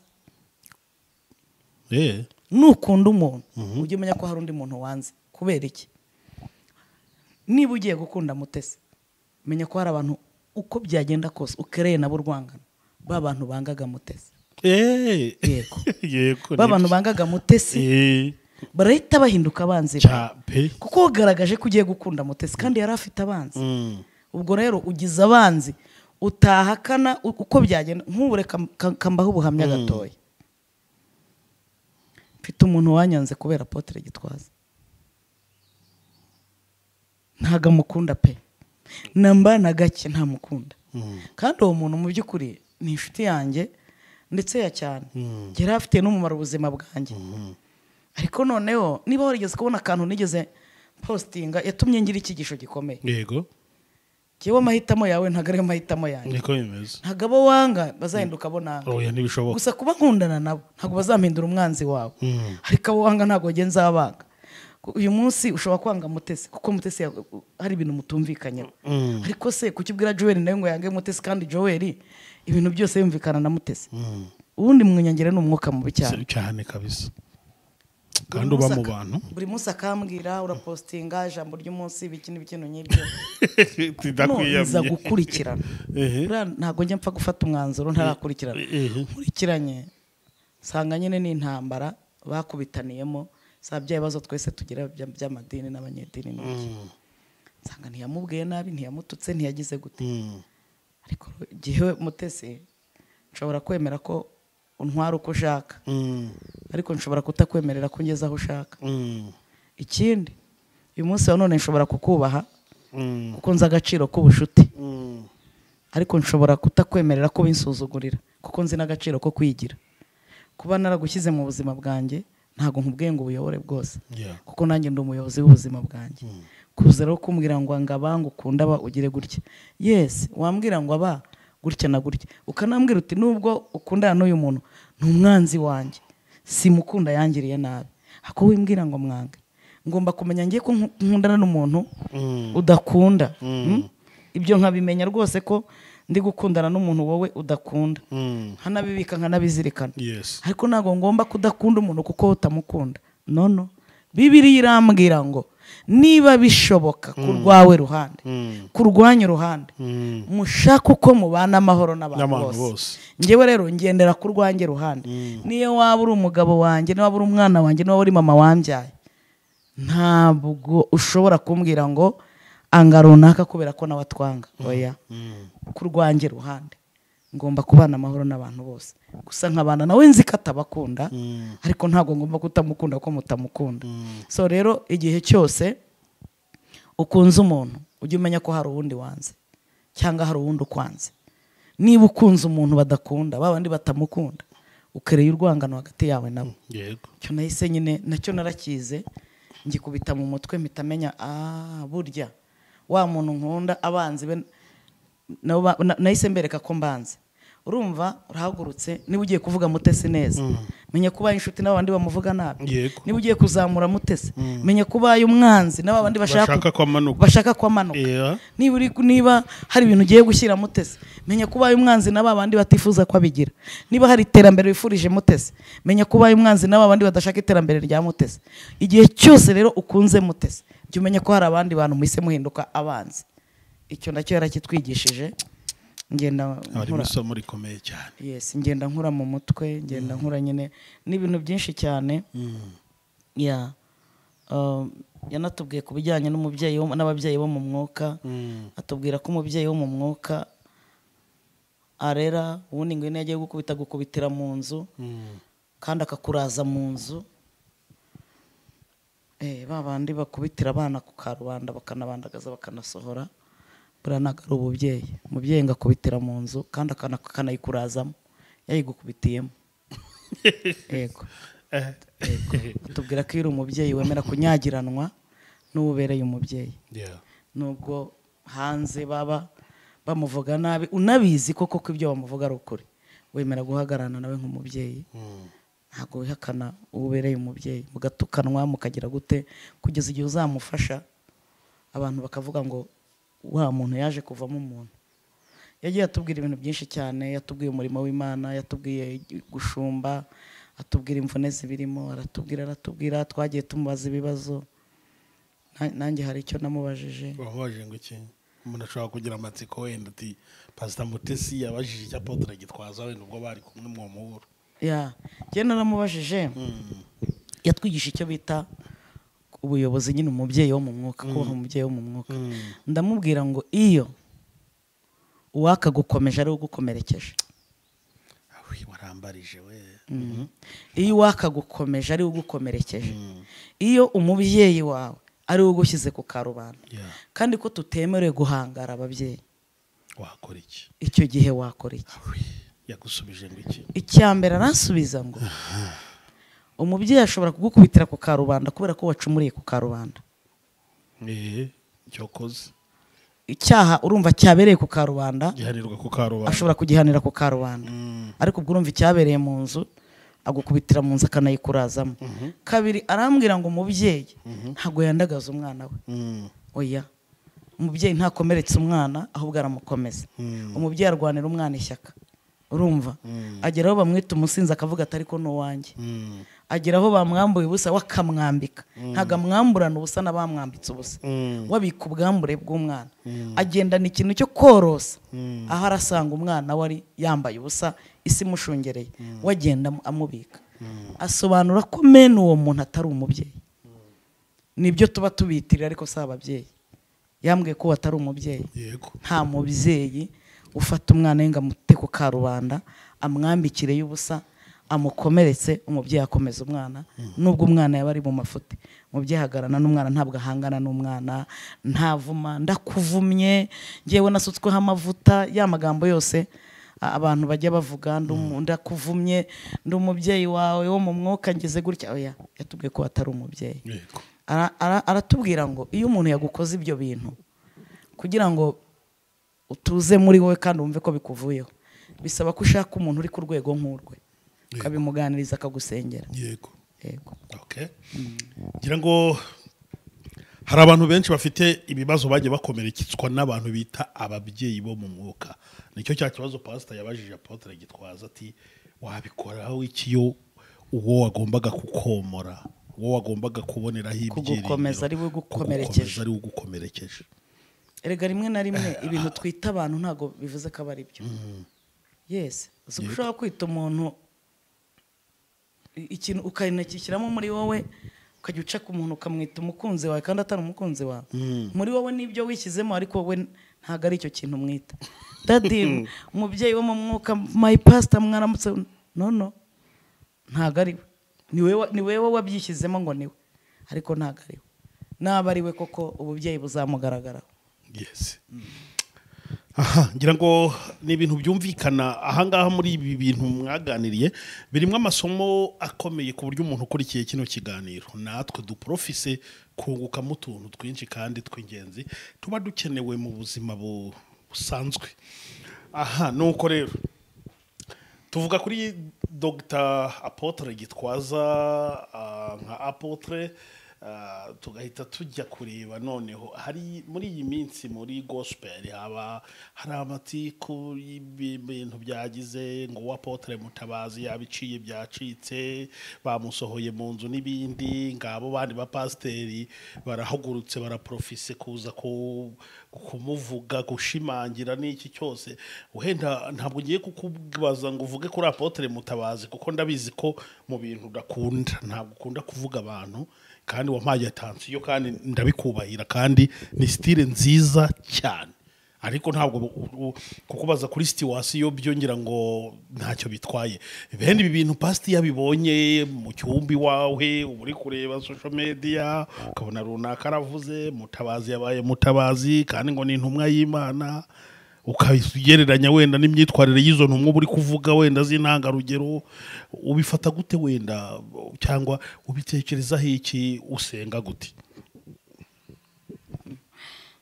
Eh. nukunda umuntu ujye umenya ko hari undi muntu wanze kubera iki niba ugiye gukunda mutesi menya ko hari abantu uko byagenda kose ukereye nabo urwangano ba bantu bangaga mutesi Eh. Yego. yego ba bantu bangaga mutesi Eh, barahita bahinduka abanzi be. cya pe kuko wagaragaje ko ugiye gukunda mutesi kandi yari afite abanzi Mm. ubwo rero ugize abanzi utahakana u- uko byagenda nk'ubu reka ka- kambaho ubuhamya gatoya mfite umuntu wanyanze kubera apotere gitwaza ntago amukunda pe namba na gake ntamukunda Mm. kandi uwo muntu mu by'ukuri ni inshuti yanjye ndetse ya cyane Mm. yari afitiye n'umumaro ubuzima bwanjye Mm. ariko noneho niba warigeze kubona akantu nigeze postinga yatumye ngira icyigisho gikomeye yego yewe amahitamo yawe ntabwo ariyo mahitamo yanjye niko bimeze ntabwo abo wanga bazahinduka abo nanga oya ntibishoboka gusa kuba nkundana nabo ntabwo bazampindura umwanzi wawe Mm. ariko abo wanga ntabwo wagiye nzabanga Ku- uyu munsi ushobora kwanga mutesi kuko mutesi ya- hari ibintu mutumvikanyeho Mm. ariko se kuki ubwira joel nawe ngo yange mutesi kandi joel ibintu byose yumvikana na mutesi Mm. ubundi mwinyongera ni umwuka mubi cyane cyane kabisa Buri kandi uba munsi mu aka- bantu buri munsi akambwira urapositinga ijambo ry'umunsi ibiki n'ibiki nk'ibyo nza gukurikirana Ehe. Buriya ntabwo njya mpfa gufata umwanzuro ntarakurikirana Ehe. nkurikiranye nsanga nyine ni intambara bakubitaniyemo za bya bibazo twese tugira bya- by'amadini n'abanyedini n'ibiki Mm. nsanga ntiyamubwiye nabi ntiyamututse ntiyagize gute Mm. ariko igihe mutesi nshobora kwemera ko untwara uko ushaka Mm. ariko nshobora kutakwemerera ko ungeze aho ushaka Mm. ikindi uyu munsi wa none nshobora kukubaha Mm. kuko nzi agaciro k'ubucuti Mm. ariko nshobora kutakwemerera ko binsuzugurira kuko nzi n'agaciro ko kwigira kuba naragushyize mu buzima bwanjye ntabwo nkubwiye ngo ubuyobore bwose Yeah. kuko nanjye ndi umuyobozi w'ubuzima bwanjye kuza rero kumbwira ngo anga abanga ukunda aba ugire gutya yesi wambwira ngo aba gutya na gutya ukanambwira uti nubwo ukundana n'uyu muntu ni umwanzi wanjye simukunda yangiriye nabi ako wimbwira ngo mwange ngomba kumenya ngiye ko nku- nkundana n'umuntu Mm. udakunda Mm. Mm? ibyo nkabimenya rwose ko ndi gukundana n'umuntu wowe udakunda Mm. nkanabibika nkanabizirikana Yes. ariko ntabwo ngomba kudakunda umuntu kuko utamukunda nono bibiriya irambwira ngo niba bishoboka ku rwawe ruhande Mm. ku rwanyu ruhande Mm. mushaka uko mubana amahoro n'abantu N'abantu bose. bose njyewe rero ngendera ku rwanjye ruhande niyo waba uri umugabo wanjye niba uri umwana wanjye niba uri mama wambyaye ntabwo ushobora kumbwira ngo anga runaka kubera ko nawe atwanga oya Mm. ku rwanjye ruhande ngomba kubana amahoro n'abantu bose gusa nkabana nawe nzi ko atabakunda Mm. ariko ntabwo ngomba kutamukunda ko mutamukunda Mm. so rero igihe cyose ukunze umuntu ujye umenya ko hari uwundi wanze cyangwa hari uwundi ukwanze niba ukunze umuntu badakunda ba bandi batamukunda ukereye urwangano hagati yawe nabo Yego. icyo nahise nyine nacyo narakize ngikubita mu mutwe mpita menya ah burya wa muntu nkunda abanzi be nabo ba- na- nahise mbereka ko mbanze urumva urahagurutse niba ugiye kuvuga mutesi neza menya ko ubaye inshuti n'abandi bamuvuga nabi Yego. niba ugiye kuzamura mutesi menya ko ubaye umwanzi n'abandi bashaka Bashaka ko amanuka. bashaka ko amanuka Yeah. niba uri niba hari ibintu ugiye gushyira mutesi menya ko ubaye umwanzi n'aba bandi batifuza ko abigira niba hari iterambere wifurije mutesi menya ko ubaye umwanzi n'aba bandi badashaka iterambere rya mutesi igihe cyose rero ukunze mutesi jya umenya ko hari abandi bantu muhise muhinduka abanzi icyo nacyo yarakitwigishije ngenda Harimo nkura isomo rikomeye cyane. yes ngenda nkura mu mutwe ngenda nkura nyine n'ibintu byinshi cyane Mm. ya Um, yanatubwiye ku bijyanye n'umubyeyi wo- n'ababyeyi bo mu mwuka Mm. atubwira ko umubyeyi wo mu mwuka arera ubundi ngo iyo agiye gukubita agukubitira mu nzu Mm. kandi akakuraza mu nzu Eh, ba bandi bakubitira abana ku karubanda bakanabandagaza bakanasohora buriya ntabwo ari ububyeyi umubyeyi ngo akubitira mu nzu kandi akana- akanayikurazamo yayigukubitiyemo yego Eh. atubwira ko iyo uri umubyeyi wemera kunyagiranwa n'uwo ubereye umubyeyi Yeah. nubwo hanze baba bamuvuga nabi unabizi koko ko ibyo bamuvuga ari ukuri wemera guhagararana nawe nk'umubyeyi Mm. ntabwo wihakana uwo ubereye umubyeyi mugatukanwa mukagira gute kugeza igihe uzamufasha abantu bakavuga ngo wa muntu yaje kuvamo umuntu yagiye atubwira ibintu byinshi cyane yatubwiye umurimo w'imana yatubwiye gushumba atubwira imvune zibirimo aratubwira aratubwira twagiye tumubaza ibibazo Na- nanjye hari icyo namubajije wababaje ngo iki umuntu ashobora kugira amatsiko wenda ati pasita mutesi yabajije icyo apotre gitwaza wenda ubwo bari kumwe mu muhuro ya njye naramubajije yatwigisha icyo bita ubuyobozi nyine umubyeyi wo mu mwuka kubaha umubyeyi wo mu mwuka ndamubwira ngo iyo uwakagukomeje ari we ugukomerekeje awi warambarije we iyo uwakagukomeje ari we ugukomerekeje iyo umubyeyi wawe ari we ugushyize ku karubanda Yeah. kandi ko tutemerewe guhangara ababyeyi wakora iki icyo gihe wakora iki Awi, yagusubije ngo iki icya mbere aransubiza ngo umubyeyi ashobora kugukubitira ku karubanda kubera ko wacumuriye ku karubanda ehe cyokoze icyaha urumva cyabereye ku karubanda gihanirwa ku karubanda ashobora kugihanira ku karubanda ariko ubwo urumva icyabereye mu nzu agukubitira mu nzu akanayikurazamo kabiri arambwira ngo umubyeyi ntabwo yandagaza umwana we Mm, oya umubyeyi ntakomeretse umwana ahubwo aramukomeza mm, umubyeyi arwanira umwana ishyaka urumva Mm. agera aho bamwita umusinzi akavuga atari ko ni uwanjye mm, agera aho bamwambuye ubusa we akamwambika ntabwo amwamburana ubusa n'abamwambitse ubusa mm, wabika ubwambure bw'umwana agendana ikintu cyo korosa Mm. aho arasanga umwana wari yambaye ubusa isi imushungereye we agenda amu- amubika asobanura ko mene uwo muntu atari umubyeyi nibyo tuba tubitirira ariko si ababyeyi yambwiye ko uwo atari umubyeyi yego nta mubyeyi ufata umwana we ngo amute ku karubanda amwambikire y'ubusa amukomeretse umubyeyi akomeza umwana nubwo umwana yaba ari mu mafuti umubyeyi ahagarana n'umwana ntabwo ahangana n'umwana ntavuma ndakuvumye ngewe nasutsweho amavuta ya magambo yose a- abantu bajya bavuga "Ndi umu- ndakuvumye ndi umubyeyi wawe wo mu mwuka ngeze gutya oya yatubwiye ko atari umubyeyi yego Ara- ara- aratubwira ngo iyo umuntu yagukoze ibyo bintu kugira ngo utuze muri wowe kandi wumve ko bikuvuyeho bisaba ko ushaka umuntu uri ku rwego nk'urwe ukabimuganiriza akagusengera yego yego okay ngira ngo hari abantu benshi bafite ibibazo bagiye bakomereketswa n'abantu bita ababyeyi bo mu mwuka nicyo cya kibazo pasita yabajije apotre gitwaza ati wabikoraho ikiyo uwo wagombaga kukomora uwo wagombaga kuboneraho ibyiringiro Kugukomeza ari we ugukomerekeje. kugukomeza ari we ugukomerekeje erega rimwe na rimwe ibintu twita abantu ntabwo bivuze ko aba ari byo yesi uzi ko Yego. ushobora kwita umuntu i- ikintu ukarinakishyiramo muri wowe ukajya uca ku muntu ukamwita umukunzi wawe kandi atari umukunzi wawe muri wowe n'ibyo wishyizemo ariko wowe ntabwo ari icyo kintu mwita dadi umubyeyi wo mu mwuka mayi pasita mwaramutse no no ntabwo ari we ni wewe- ni wewe wabyishyizemo ngo ni we ariko ntabwo ari we naba ari we koko ububyeyi buzamugaragaraho yes aha ngira ngo ni ibintu byumvikana ahangaha muri ibi bintu mwaganiriye birimo amasomo akomeye ku buryo umuntu ukurikiye kino kiganiro natwe duporofise kungukamo utuntu twinshi kandi tw'ingenzi tuba dukenewe mu buzima bu- busanzwe aha nuko rero tuvuga kuri dogita apotre gitwaza ah, nka apotre ah, tugahita tujya kureba noneho hari muri iyi minsi muri gospel haba hari amatiku y'ibintu byagize ngo uwo apotre mutabazi yabiciye byacitse bamusohoye mu nzu n'ibindi ngabo bandi bapasiteri barahagurutse baraprofise kuza ku- kumuvuga gushimangira n'iki cyose wenda ntabwo ngiye kukubaza ngo uvuge kuri apotre mutabazi kuko ndabizi ko mu bintu udakunda ntabwo ukunda kuvuga abantu kandi wampaye atansiyo kandi ndabikubahira kandi ni sitire nziza cyane ariko ntabwo bu- u- kukubaza kuri situwasiyo byo ngira ngo ntacyo bitwaye bene ibi bintu pasiti yabibonye mu cyumba iwawe uba uri kureba social media ukabona runaka aravuze mutabazi yabaye mutabazi kandi ngo ni intumwa y'imana ukagereranya wenda n'imyitwarire y'izo ntumwa uba uri kuvuga wenda z'intangarugero ubifata gute wenda cyangwa ubitekerezaho iki usenga gute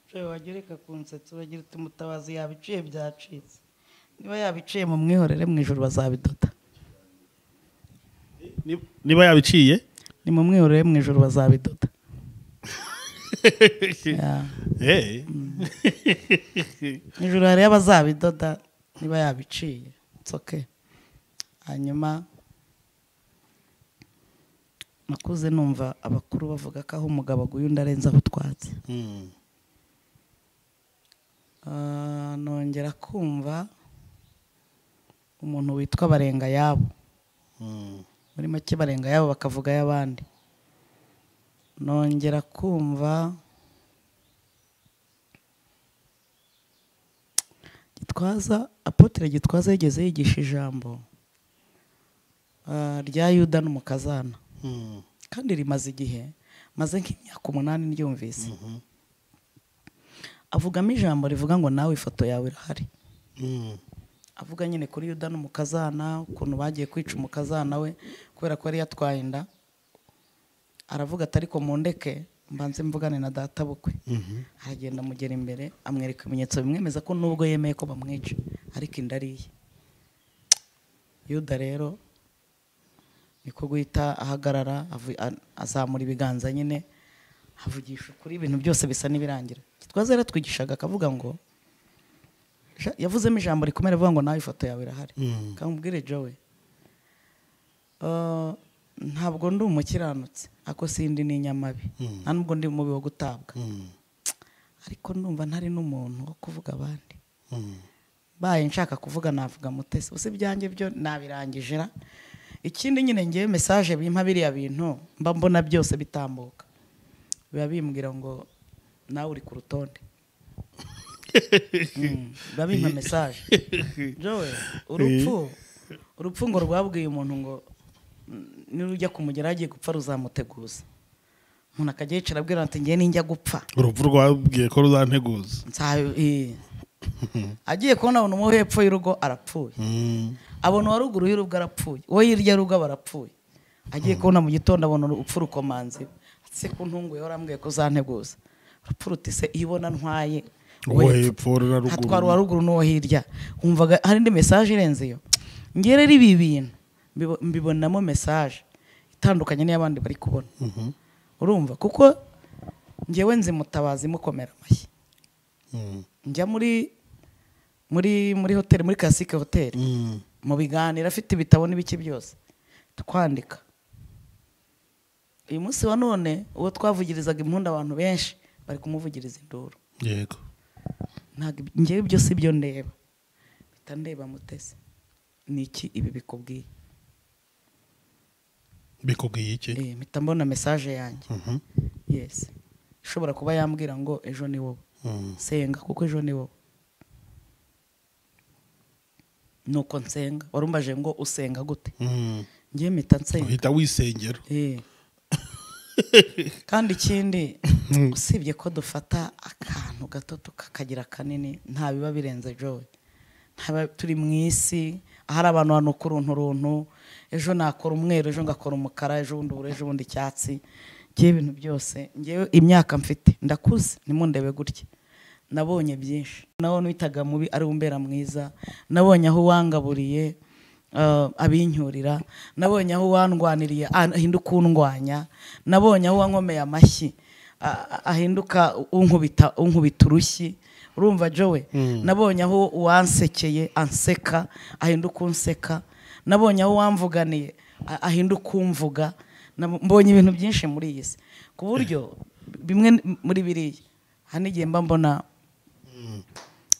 Jewe wagereka ku nsetsi uragira uti mutabazi yabiciye byacitse niba yabiciye mu mwihorere mu ijoro bazabidoda Ni- niba yabiciye ni mu mwihorere mu ijoro bazabidoda Ya. Eh. mu ijoro hariyo abazabidoda niba yabiciye nsoke hanyuma nakuze numva abakuru bavuga ko aho umugabo aguye undi arenze aho utwatsi Mm. Ah, nongera kumva umuntu witwa barenga yabo Mm. muri make barenga yabo bakavuga ay'abandi nongera kumva gitwaza apotre gitwaza yigeze yigisha ijambo ah, rya yuda n'umukazana Mm. kandi rimaze igihe maze nk'imyaka umunani ryumvise Mhm. avugamo ijambo rivuga ngo nawe ifoto yawe irahari Mm. avuga nyine kuri yuda n'umukazana ukuntu bagiye kwica umukazana we kubera ko yari yatwaye inda aravuga ati ariko mu ndeke mbanze mvugane na data bukwe Mhm. aragenda amugera imbere amwereka ibimenyetso bimwemeza ko nubwo yemeye ko bamwica ariko inda ari iye yuda rero niko guhita ahagarara avu- a- azamura ibiganza nyine avugisha ukuri ibintu byose bisa n'ibirangira gitwaza yaratwigishaga akavuga ngo "Ja- yavuzemo ijambo rikomera avuga ngo nawe ifoto yawe irahari Mm. kamubwire jowe Uh, ntabwo ndi umukiranutsi ako sindi ni inyamabi Mm. nta nubwo ndi umubi wo gutabwa Mm. ariko ndumva ntari n'umuntu wo kuvuga abandi Mm. baye nshaka kuvuga navuga mutesi usi ibyanjye byo nabirangije ra ikindi nyine ngewe mesaje bimpa biriya bintu mba mbona byose bitambuka biba bimbwira ngo nawe uri ku rutonde Mm, biba bimpa mesaje jowe urupfu urupfu ngo rwabwiye umuntu ngo mm, nirujya kumugera agiye gupfa ruzamuteguza umuntu akajya yicara abwira ati ngewe ninjya gupfa urupfu rwabwiye ko ruzanteguza Nsa- eh. agiye kubona abona uwo hepfo y'urugo arapfuye Mm. abona uwa ruguru y'urugo arapfuye uwo hirya y'urugo aba arapfuye agiye kubona mu gitondo abona urupfu rukomanze se ku ntungu yahora ambwiye ko uzanteguza urupfu ruti se iyo ubona ntwaye uwo uwo hepfo hepfo na hatwara uwa ruguru ruguru n'uwo hirya wumvaga hari indi mesaje irenze iyo ngere rero ibi bintu mbibo- mbibonamo mesaje itandukanye n'iy'abandi bari kubona Mhm. urumva kuko ngewe nzi mutabazi mukomera amashyi Mm. njya muri muri muri hoteli muri kasike hoteli Mm. mu biganiro afite ibitabo n'ibiki byose twandika uyu munsi wa none uwo twavugirizaga impundu abantu benshi bari kumuvugiriza induru yego ntabwo ibi- njyewe ibyo si byo ndeba mpita ndeba mutesi ni iki ibi bikubwiye bikubwiye iki Eh, mpita mbona mesaje yanjye Mhm. yesi ishobora kuba yambwira ngo ejo ni wowe Mm. senga kuko ejo ni wowe nuko nsenga warumbaje ngo usenga gute Mm. njye mpita nsenga uhita wisengera Eh. kandi ikindi usibye ko dufata akantu gato tukakagira kanini nta biba birenze joy ntaba turi mu isi ahari abantu banuka uruntu runtu ejo nakora umweru ejo ngakora umukara ejo bundi ubururu ejo bundi icyatsi ngewe ibintu byose ngewe imyaka mfite ndakuze nimundebe gutya nabonye byinshi nabonye witaga mubi ari umbera mwiza nabonye aho uwangaburiye eh, abincyurira nabonye aho uwandwaniriye ah, ahinduka undwanya nabonye aho uwankomeye amashyi ah, ah, ahinduka unkubita unkubita urushyi urumva jowe nabonye aho uwansekeye anseka ahinduka unseka nabonye aho uwamvuganiye a- ahinduka umvuga Nab- mbonye ibintu byinshi muri iyi si ku buryo bimwe n- muri biriya hari n'igihe mba mbona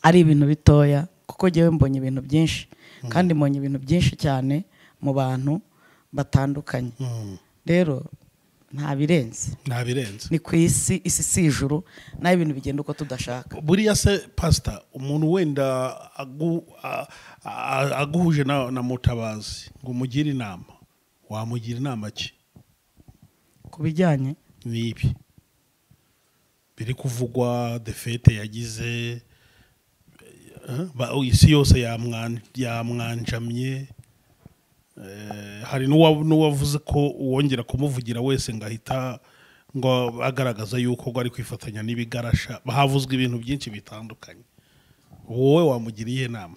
ari ibintu bitoya kuko njyewe mbonye ibintu byinshi kandi mbonye ibintu byinshi cyane mu bantu batandukanye Mm. rero nta birenze ntabirenze ni ku isi isi si ijuru naho ibintu bigenda uko tudashaka buriya se pasita umuntu wenda agu- a- a- aguhuje na na mutabazi ngo umugire inama wamugira inama ki ku bijyanye n'ibi biri kuvugwa defete yagize eh, ba- isi yose yamwan- yamwanjamye Eh, hari n'uwa- n'uwavuze ko uwongera kumuvugira wese ngo ahita ngo agaragaza yuko ngo ari kwifatanya n'ibigarasha havuzwe ibintu byinshi bitandukanye wowe wamugira iyihe nama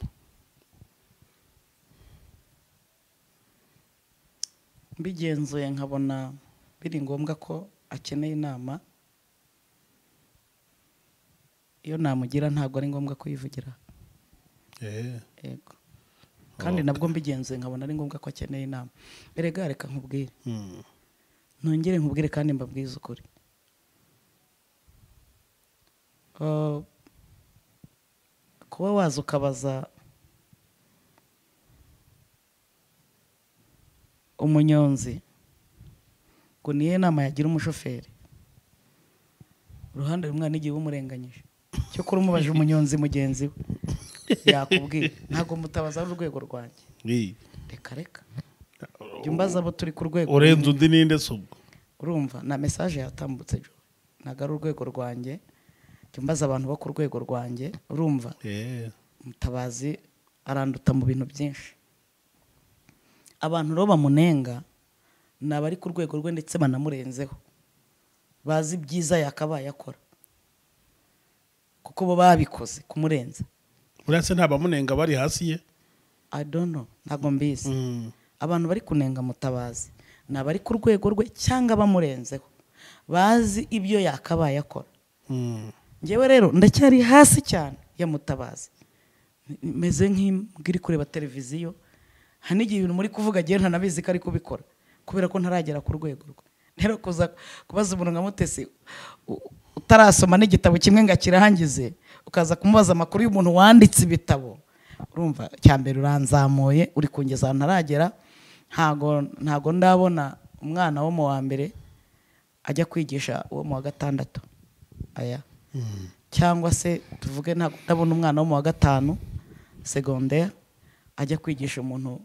mbigenzuye nkabona biri ngombwa ko akeneye inama iyo namugira ntabwo ari ngombwa kuyivugira Eh, yego kandi Okay. nabwo mbigenzuye nkabona ari ngombwa ko akeneye inama mbere ga reka nkubwire mm, ntongere nkubwire kandi mbabwize ukuri Ah, kuba waza ukabaza umunyonzi ngo niyo nama yagira umushoferi uruhande rumwe hari n'igihe uba umurenganyije cyokora umubaje umunyonzi mugenzi we yakubwira ntabwo mutabaza ari urwego rwanjye Iyi. reka reka jya umbaza abo turi ku rwego urenze undi ninde se ubwo urumva na mesaje yatambutse Joe. ntabwo ari urwego rwanjye jya umbaza abantu bo ku rwego rwanjye urumva Eh, mutabazi aranduta mu bintu byinshi abantu rero bamunenga ni abari ku rwego rwe ndetse banamurenzeho bazi ibyiza yakabaye akora kuko bo babikoze kumurenza buriya se nta bamunenga bari hasi ye I don't know ntabwo mbizi Mm. abantu bari kunenga mutabazi ni abari ku rwego rwe cyangwa bamurenzeho bazi ibyo yakabaye akora Mm. ngewe rero ndacyari hasi cyane ya mutabazi meze nk'imbwa iri kureba televiziyo hari n'igihe ibintu muri kuvuga agiye ntanabizi ko ari kubikora kubera ko ntaragera ku rwego rwe rero kuza kubaza umuntu nka mutesi u- utarasoma n'igitabo kimwe ngo akirangize ukaza kumubaza amakuru y'umuntu wanditse ibitabo urumva cya mbere uranzamuye uri kungeza ahantu ntaragera ntago ntago ndabona umwana wo mu wa mbere ajya kwigisha uwo mu wa gatandatu aya cyangwa se tuvuge ntabwo ndabona umwana wo mu wa gatanu segonderi ajya kwigisha umuntu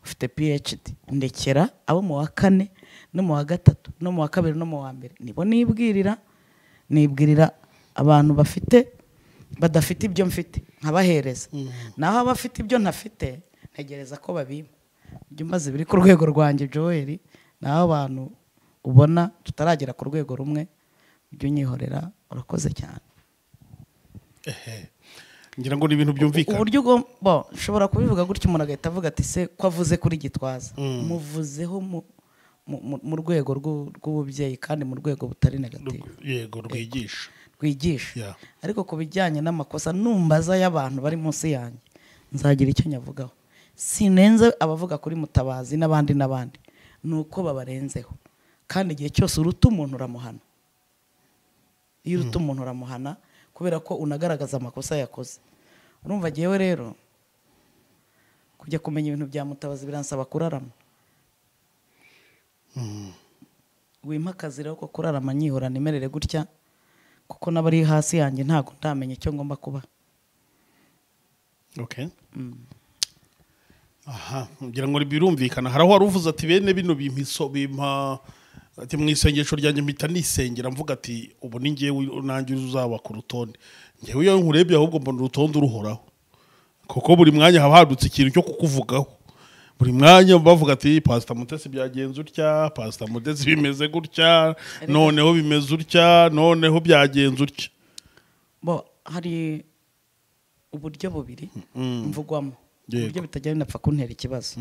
ufite phd ndekera abo mu wa kane no mu wa gatatu no mu wa kabiri no mu wa mbere nibo nibwirira nibwirira abantu bafite badafite ibyo mfite nkabahereza naho abafite ibyo ntafite ntegereza ko babimpa ibyo maze biri ku rwego rwanjye joel naho abantu ubona tutaragera ku rwego rumwe ujye unyihorera urakoze cyane ngira ngo ni ibintu byumvikana uburyo ugomba bo, ushobora kubivuga gutya umuntu agahita avuga ati se ko avuze kuri gitwaza muvuzeho mu- mu- mu- mu rwego rw'u- rw'ububyeyi kandi mu rwego butari negativu Rw- yego rwigisha rwigisha Yeah. ariko ku bijyanye n'amakosa numbaza y'abantu bari munsi yanjye nzagira icyo nyavugaho sinenze abavuga kuri mutabazi n'abandi n'abandi ni uko babarenzeho kandi igihe cyose uruta umuntu uramuhana iyo uruta umuntu uramuhana kubera ko unagaragaza amakosa yakoze urumva ngewe rero kujya kumenya ibintu bya mutabazi biransaba kurarama wimpakaze rero ko kurarama nyihorana imerere gutya kuko n'abari hasi yanjye ntabwo ndamenya icyo ngomba kuba okay aha ngira ngo birumvikana hari aho wari uvuze ati bene bino bimpiso bimpa ati mu isengesho ryanjye mpita nisengera mvuga ati ubu ni ngewe nanjye uzaba ku rutonde ngewe iyo nkurebye ahubwo mbona urutonde uruhoraho kuko buri mwanya haba hadutse ikintu cyo kukuvugaho buri mwanya bavuga ati pasita mutesi byagenze utya pasita mutesi bimeze gutya noneho bimeze utya noneho byagenze utya bo hari uburyo bubiri mvugwamo Yego. uburyo bitajya binapfa kuntera ikibazo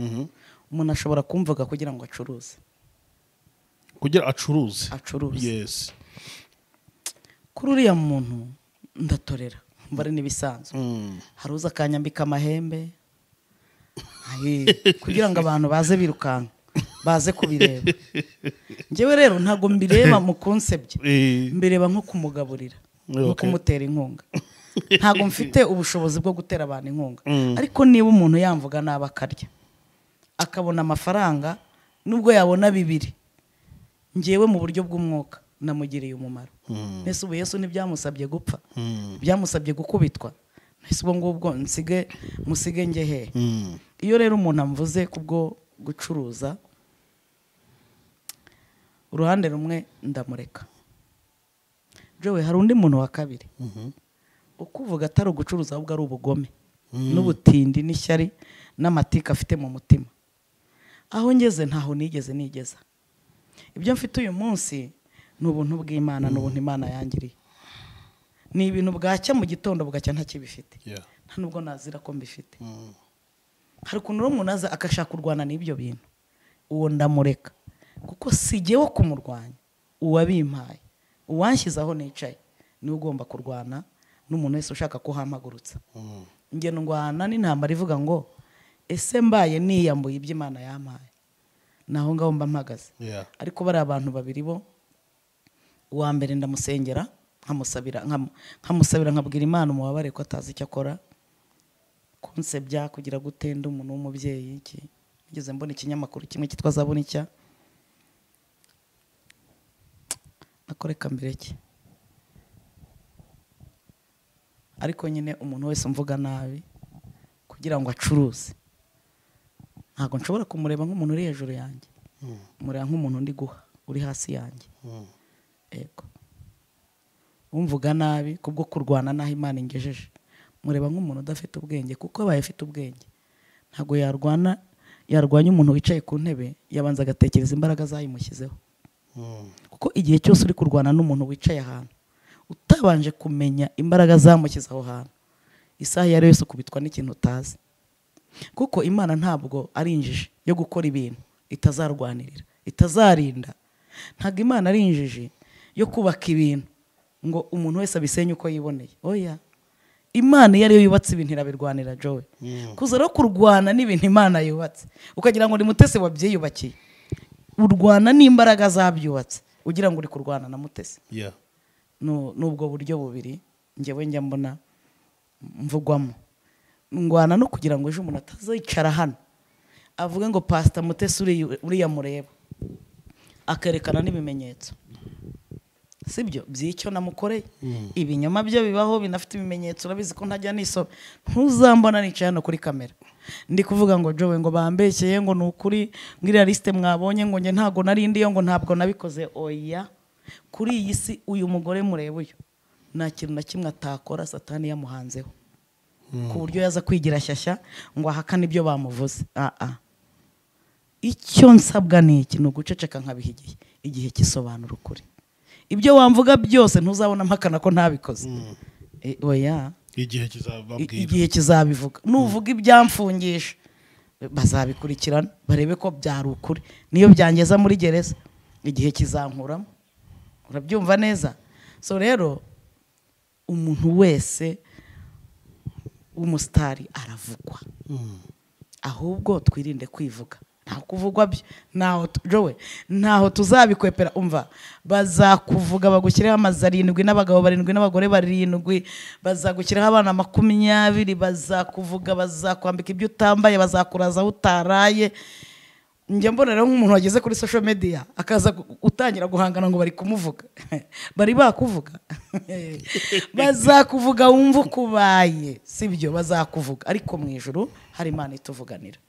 umuntu ashobora kumvuga kugira ngo acuruze kugira acuruze Acuruze. yesi kuri uriya muntu ndatorera mbare n'ibisanzwe Mm. hari uza akanyambika amahembe Ayi, kugira ngo abantu baze birukanka baze kubireba njyewe rero ntabwo mbireba mu kunsebye Eh, mbireba nko kumugaburira nko Okay. kumutera inkunga ntabwo mfite ubushobozi bwo gutera abantu inkunga Mm. ariko niba umuntu yamvuga nabi akarya akabona amafaranga nubwo yabona bibiri ngewe mu buryo bw'umwuka namugiriye umumaro Mm. mbese ubu yesu ntibyamusabye gupfa Mm. byamusabye gukubitwa mbese ubwo ngubwo nsige musige njye hehe Mm. iyo rero umuntu amvuze kubwo gucuruza uruhande rumwe ndamureka jowe hari undi muntu wa kabiri ukuvuga atari ugucuruza ahubwo ari ubugome n'ubutindi n'ishyari n'amatika afite mu mutima aho ngeze ntaho nigeze nigeza ibyo mfite uyu munsi ni ubuntu bw'imana ni ubuntu imana yangiriye ni ibintu bwacya mu gitondo bugacya ntakibifite Yeah. nta nubwo nazira ko mbifite Mm. hari ukuntu rero umuntu aza agashaka kurwana n'ibyo bintu uwo ndamureka kuko si jyewe kumurwanya uwabimpaye uwanshyize aho nicaye niwe ugomba kurwana n'umuntu wese ushaka kuhampagurutsa Mm. ingeno ngwana n'intambara ivuga ngo ese mbaye niyambuye ibyo imana yampaye ni aho ngaho mba mpagaze Yeah. ariko bariya abantu babiri bo uwa mbere ndamusengera nkamusabira nkam- nkamusabira nkabwira imana umubabare ko atazi icyo akora kunsebya kugira gute ndi umuntu w'umubyeyi iki nigeze mbona ikinyamakuru kimwe cyitwa zabunicya nakoreka mbere ki ariko nyine umuntu wese umvuga nabi kugira ngo acuruze ntabwo nshobora kumureba nk'umuntu uri hejuru yanjye Mm. mureba nk'umuntu ndi guha uri hasi yanjye Mm. yego umvuga nabi kubwo kurwana n'aho imana ingejeje mureba nk'umuntu udafite ubwenge kuko abaye afite ubwenge ntabwo yarwana yarwanya umuntu wicaye ku ntebe yabanza agatekereza imbaraga zayimushyizeho Mm. kuko igihe cyose uri kurwana n'umuntu wicaye ahantu utabanje kumenya imbaraga zamushyize aho hantu isaha iyo ari yo yose ukubitwa n'ikintu utazi kuko imana ntabwo ari injiji yo gukora ibintu itazarwanirira itazarinda ntabwo imana ari injiji yo kubaka ibintu ngo umuntu wese abisenye uko yiboneye oya imana iyo ari yo yubatse ibintu irabirwanira jowe Mm. kuza rero kurwana n'ibintu imana yubatse ukagira ngo ni mutesi wabyiyubakiye urwana n'imbaraga zabyubatse ugira ngo uri kurwana na mutesi Yeah. Nu- n'ubwo buryo bubiri njyewe njya mbona mvugwamo ngwana no kugira ngo ejo umuntu atazicara hano avuge ngo pasita mutesi uriya- uriya mureba akerekana n'ibimenyetso sibyo by'icyo namukoreye ibinyoma byo bibaho binafite ibimenyetso urabizi ko ntajya nisoma ntuzambona nicaye hano kuri kamera ndi kuvuga ngo jowe ngo bambeshyeye ngo ni ukuri ngo iriya lisite mwabonye ngo njye ntabwo narindiyo ngo ntabwo nabikoze oya kuri iyi si uyu mugore mureba uyu nta kintu na kimwe atakora satani yamuhanzeho ku buryo yaza kwigira shyashya ngo ahakane ibyo bamuvuze aa icyo nsabwa ni iki ni uguceceka nkabihigiye igihe kisobanura ukuri ibyo wamvuga byose ntuzabona mpakana ko ntabikoze E, oya igihe I- kizababwira igihe kizabivuga nuvuga ibyamfungisha bazabikurikirana barebe ko byari ukuri niyo byangeza muri gereza igihe kizankuramo urabyumva neza so rero umuntu wese w'umusitari aravugwa Mm. ahubwo twirinde kwivuga ntaho kuvugwa byo ntaho tu- jowe ntaho tuzabikwepera umva bazakuvuga bagushyiraho amazu arindwi n'abagabo barindwi n'abagore barindwi bazagushyiraho abana makumyabiri bazakuvuga bazakwambika ibyo utambaye bazakuraza aho utaraye njya mbona rero nk'umuntu wageze kuri social media akaza gu- utangira guhangana ngo bari kumuvuga bari bakuvuga bazakuvuga wumva ukubaye sibyo bazakuvuga ariko mu ijuru hari imana ituvuganira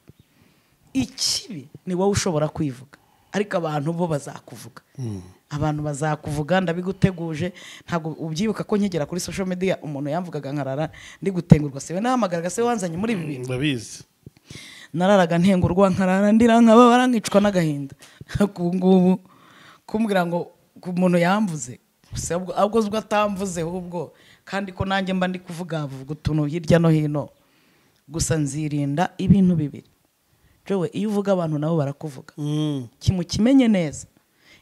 ikibi ni wowe ushobora kwivuga ariko abantu bo bazakuvuga abantu bazakuvuga ndabiguteguje ntabwo ubyibuka ko nkigera kuri social media umuntu yamvugaga nkarara ndi gutengurwa siwe nahamagaraga siwe wanzanye muri ibi bintu ndabizi nararaga ntengurwa nkarara ndira nkababara nkicwa n'agahinda ku ngubu kumbwira ngo ku muntu yamvuze gusa ubwo- ahubwo ubwo atamvuze ahubwo kandi ko nanjye mba ndi kuvuga vuga utuntu hirya no hino gusa nzirinda ibintu bibiri jowe iyo uvuga abantu nabo barakuvuga Mm. kimu kimenye neza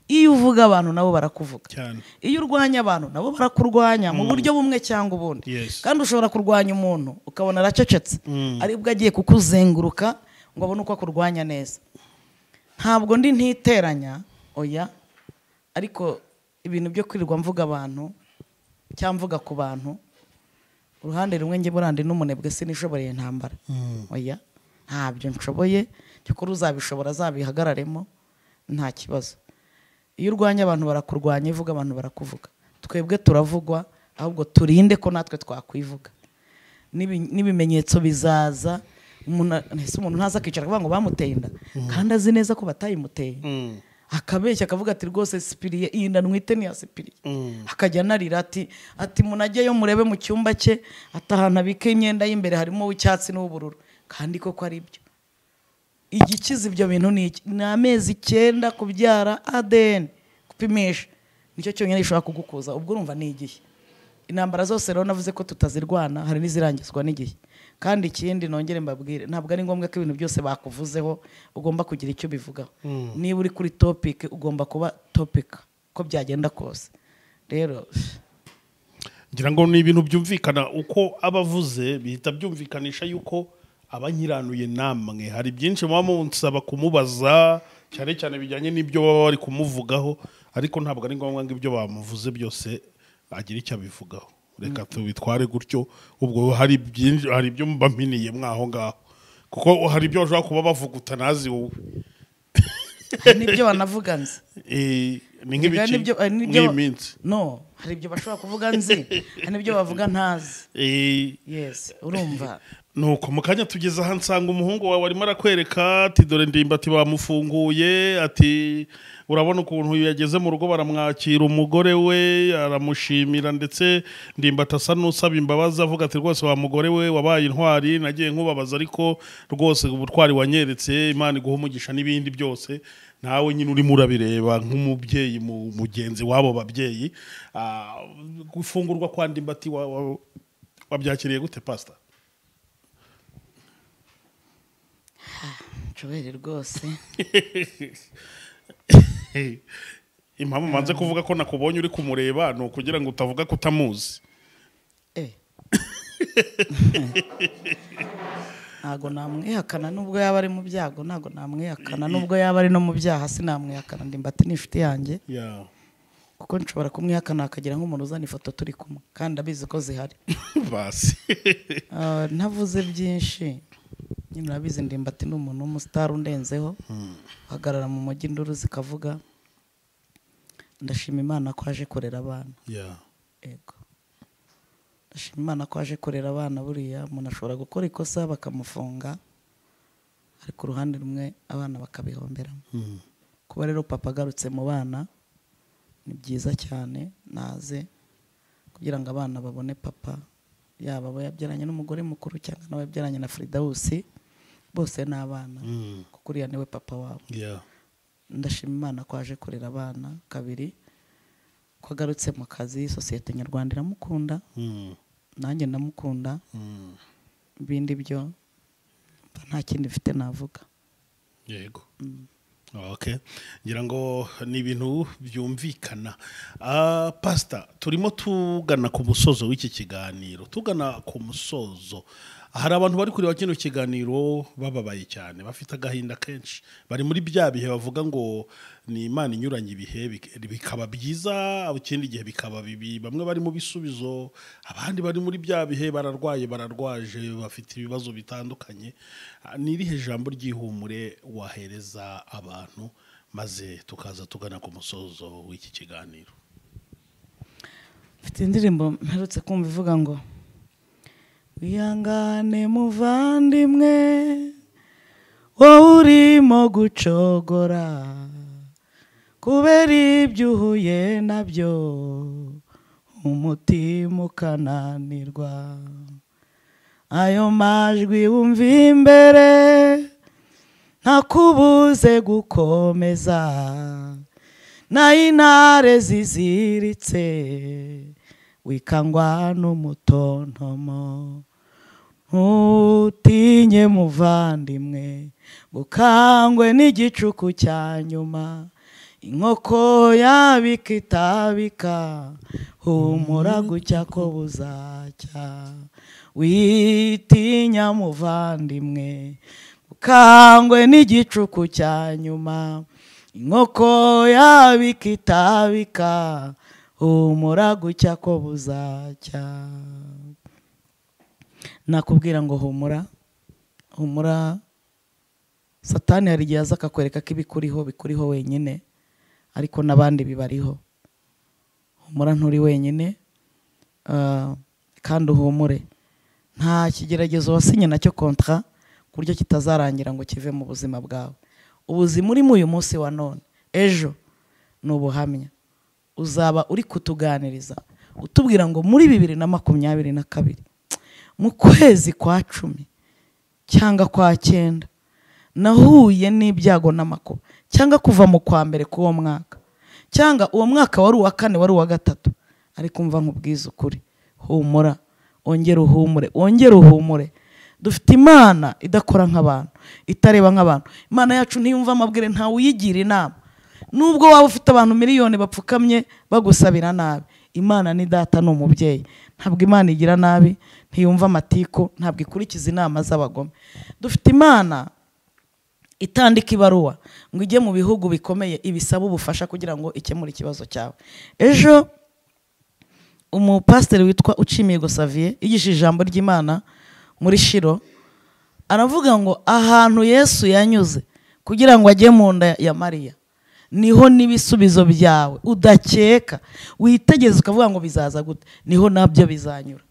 iyo uvuga abantu nabo barakuvuga cyane iyo urwanya abantu nabo barakurwanya mu buryo bumwe cyangwa ubundi Yes. kandi ushobora kurwanya umuntu ukabona aracecetse Mm. aribwo agiye kukuzenguruka ngo abone uko akurwanya neza ntabwo ndi ntiteranya oya ariko ibintu byo kwirirwa mvuga abantu cyangwa mvuga ku bantu uruhande rumwe njye burandi n'umunebwe sinishoboreye intambara Mm. oya ntabyo nshoboye cyokora uzabishobora azabihagararemo nta kibazo iyo urwanya abantu barakurwanya iyo uvuga abantu barakuvuga twebwe turavugwa ahubwo turinde ko natwe twakwivuga N'ibi- n'ibimenyetso bizaza umuntu a- ese umuntu ntaza akicara akavuga ngo bamuteye inda kandi azi neza ko batayimuteye Mm. akabeshya akavuga ati rwose sipiriye iyi nda nwite ni iya sipiriye Mm. akajya anarira ati ati munajyeyo murebe mu cyumba cye ati ahantu abika imyenda y'imbere harimo uw'icyatsi n'uw'ubururu kandi koko ari byo igikiza ibyo bintu ni iki ni amezi icyenda kubyara adn gupimisha nicyo cyonyine gishobora kugukuza ubwo urumva ni igihe intambara zose rero navuze ko tutazirwana hari n'izirangizwa n'igihe kandi ikindi nongere mbabwire ntabwo ari ngombwa ko ibintu byose bakuvuzeho ugomba kugira icyo bivugaho niba uri kuri topic ugomba kuba topic uko byagenda kose rero ngira ngo ni ibintu byumvikana uko abavuze bihita byumvikanisha yuko abanyiranuye namwe hari byinshi muba munsaba kumubaza cyane cyane bijyanye n'ibyo baba bari kumuvugaho ariko ntabwo ari ngombwa ngo ibyo bamuvuze byose agira icyo abivugaho reka tubitware gutyo ubwo hari byinshi hari ibyo baminiye mwaho ngaho kuko hari ibyo bashobora kuba bavuguta ntazi wowe nibyo banavuga nzi Eh, ni Ibiganiro nk'ibiki nibyo- hari nibyo- nk'iyi minsi no hari ibyo bashobora kuvuga nzi hari n'ibyo bavuga ntazi Eh, yesi urumva nuko mu kanya tugeze aha nsanga umuhungu wawe arimo arakwereka ati dore ndimba ati bamufunguye ati urabona ukuntu yageze mu rugo baramwakira umugore we aramushimira ndetse ndimba asa n'usaba imbabazi avuga ati rwose wa mugore we wabaye intwari nagiye nkubabaza ariko rwose ubutwari wanyeretse imana iguha umugisha n'ibindi byose nawe nyine urimo urabireba nk'umubyeyi mu- mugenzi w'abo babyeyi Ah, gufungurwa kwa ndimbati wa- wa- wabyakiriye gute pasita nshobere rwose impamvu manze kuvuga ko nakubonye uri kumureba ni ukugira ngo utavuga ko utamuzi Eh. ntabwo namwihakana nubwo yaba ari mu byago ntabwo namwihakana nubwo yaba ari no mu byaha sinamwihakana ndimbati ni inshuti yanjye kuko nshobora kumwihakana hakagira nk'umuntu uzana ifoto turi kumwe kandi abizi ko zihari basi Ah, ntavuze byinshi nyine urabizi ndimbati ni umuntu w'umusitari undenzeho uhagarara mu mujyi induru zikavuga ndashima imana ko aje kurera abana ego ndashima imana ko aje kurera abana buriya umuntu ashobora gukora ikosa bakamufunga ariko uruhande rumwe abana bakabihomberamo kuba rero papa agarutse mu bana ni byiza cyane naze kugira ngo abana babone papa yaba abo yabyaranye n'umugore mukuru cyangwa n'abo yabyaranye na firidawusi bose ni abana Mm. kuko uriya niwe papa wabo ndashima imana ko aje kurera abana kabiri ko agarutse mu kazi sosiyete nyarwanda iramukunda nanjye ndamukunda ibindi byo mba nta kindi mfite navuga yego okay ngira ngo ni ibintu byumvikana Ah, pasita turimo tugana ku musozo w'iki kiganiro tugana ku musozo hari abantu bari kureba kino kiganiro bababaye cyane bafite agahinda kenshi bari muri bya bihe bavuga ngo ni imana inyuranye ibihe bik- bikaba byiza ikindi gihe bikaba bibi bamwe bari mu bisubizo abandi bari muri bya bihe bararwaye bararwaje bafite ibibazo bitandukanye Ah, ni irihe jambo ry'ihumure wahereza abantu maze tukaza tugana ku musozo w'iki kiganiro mfite indirimbo mperutse kumva ivuga ngo wihangane muvandimwe wowe urimo gucogora kubera ibyo uhuye nabyo umutima ukananirwa ayo majwi wumva imbere ntakubuze gukomeza n'intare ziziritse wikangwa n'umutontomo ntutinye muvandimwe bukangwe n'igicuku cya nyuma inkoko yabika itabika humura gutya ko buzacya witinya muvandimwe ukangwe n'igicuku cya nyuma inkoko yabika itabika humura gutya ko buzacya nakubwira ngo humura humura satani hari igihe aza akakwereka ko ibikuriho bikuriho wenyine ariko n'abandi bibariho humura nturi wenyine ah, kandi uhumure nta kigeragezo wasinye nacyo kontra ku buryo kitazarangira ngo kive mu buzima bwawe ubuzima urimo uyu munsi wa none ejo ni ubuhamya uzaba uri kutuganiriza utubwira ngo muri bibiri na makumyabiri na kabiri mu kwezi kwa cumi cyangwa kwa cyenda nahuye n'ibyago n'amakuba cyangwa kuva mu kwa mbere k'uwo mwaka cyangwa uwo mwaka wari uwa kane wari uwa gatatu ariko umva nkubwiza ukuri humura ongera uhumure wongere uhumure dufite imana idakora nk'abantu itareba nk'abantu imana yacu ntiyumva amabwire ntawe uyigira inama nubwo waba ufite abantu miliyoni bapfukamye bagusabira nabi imana ni data ni umubyeyi ntabwo imana igira nabi ntiyumva amatiku ntabwo ikurikiza inama z'abagome dufite imana itandika ibaruwa ngo ijye mu bihugu bikomeye ibisaba ubufasha kugira ngo ikemure ikibazo cyawe ejo umupasiteri witwa ucimihigo saviye yigisha ijambo ry'imana muri shiro aravuga ngo ahantu yesu yanyuze kugira ngo ajye mu nda ya mariya niho n'ibisubizo byawe udakeka witegeze ukavuga ngo bizaza gute niho nabyo bizanyura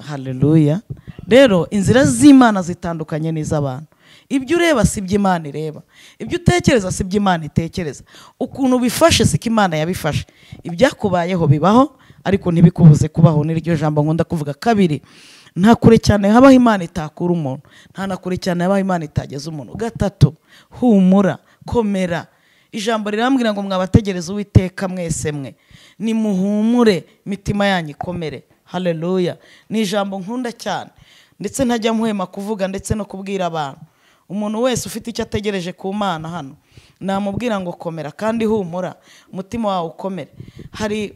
haleluya rero inzira z'imana zitandukanye n'iz'abantu ibyo ureba si ibyo imana ireba ibyo utekereza si ibyo imana itekereza ukuntu ubifashe siko imana yabifashe ibyakubayeho bibaho ariko ntibikubuze kubaho n'iryo jambo nkunda kuvuga kabiri nta kure cyane habaho imana itakura umuntu nta na kure cyane habaho imana itageza umuntu gatatu humura komera ijambo rirambwira ngo mwabategereze uwiteka mwese mwe nimuhumure imitima yanyu ikomere haleluya ni ijambo nkunda cyane ndetse ntajya muhema kuvuga ndetse no kubwira abantu umuntu wese ufite icyo ategereje ku mana hano namubwira ngo komera kandi humura umutima wawe ukomere hari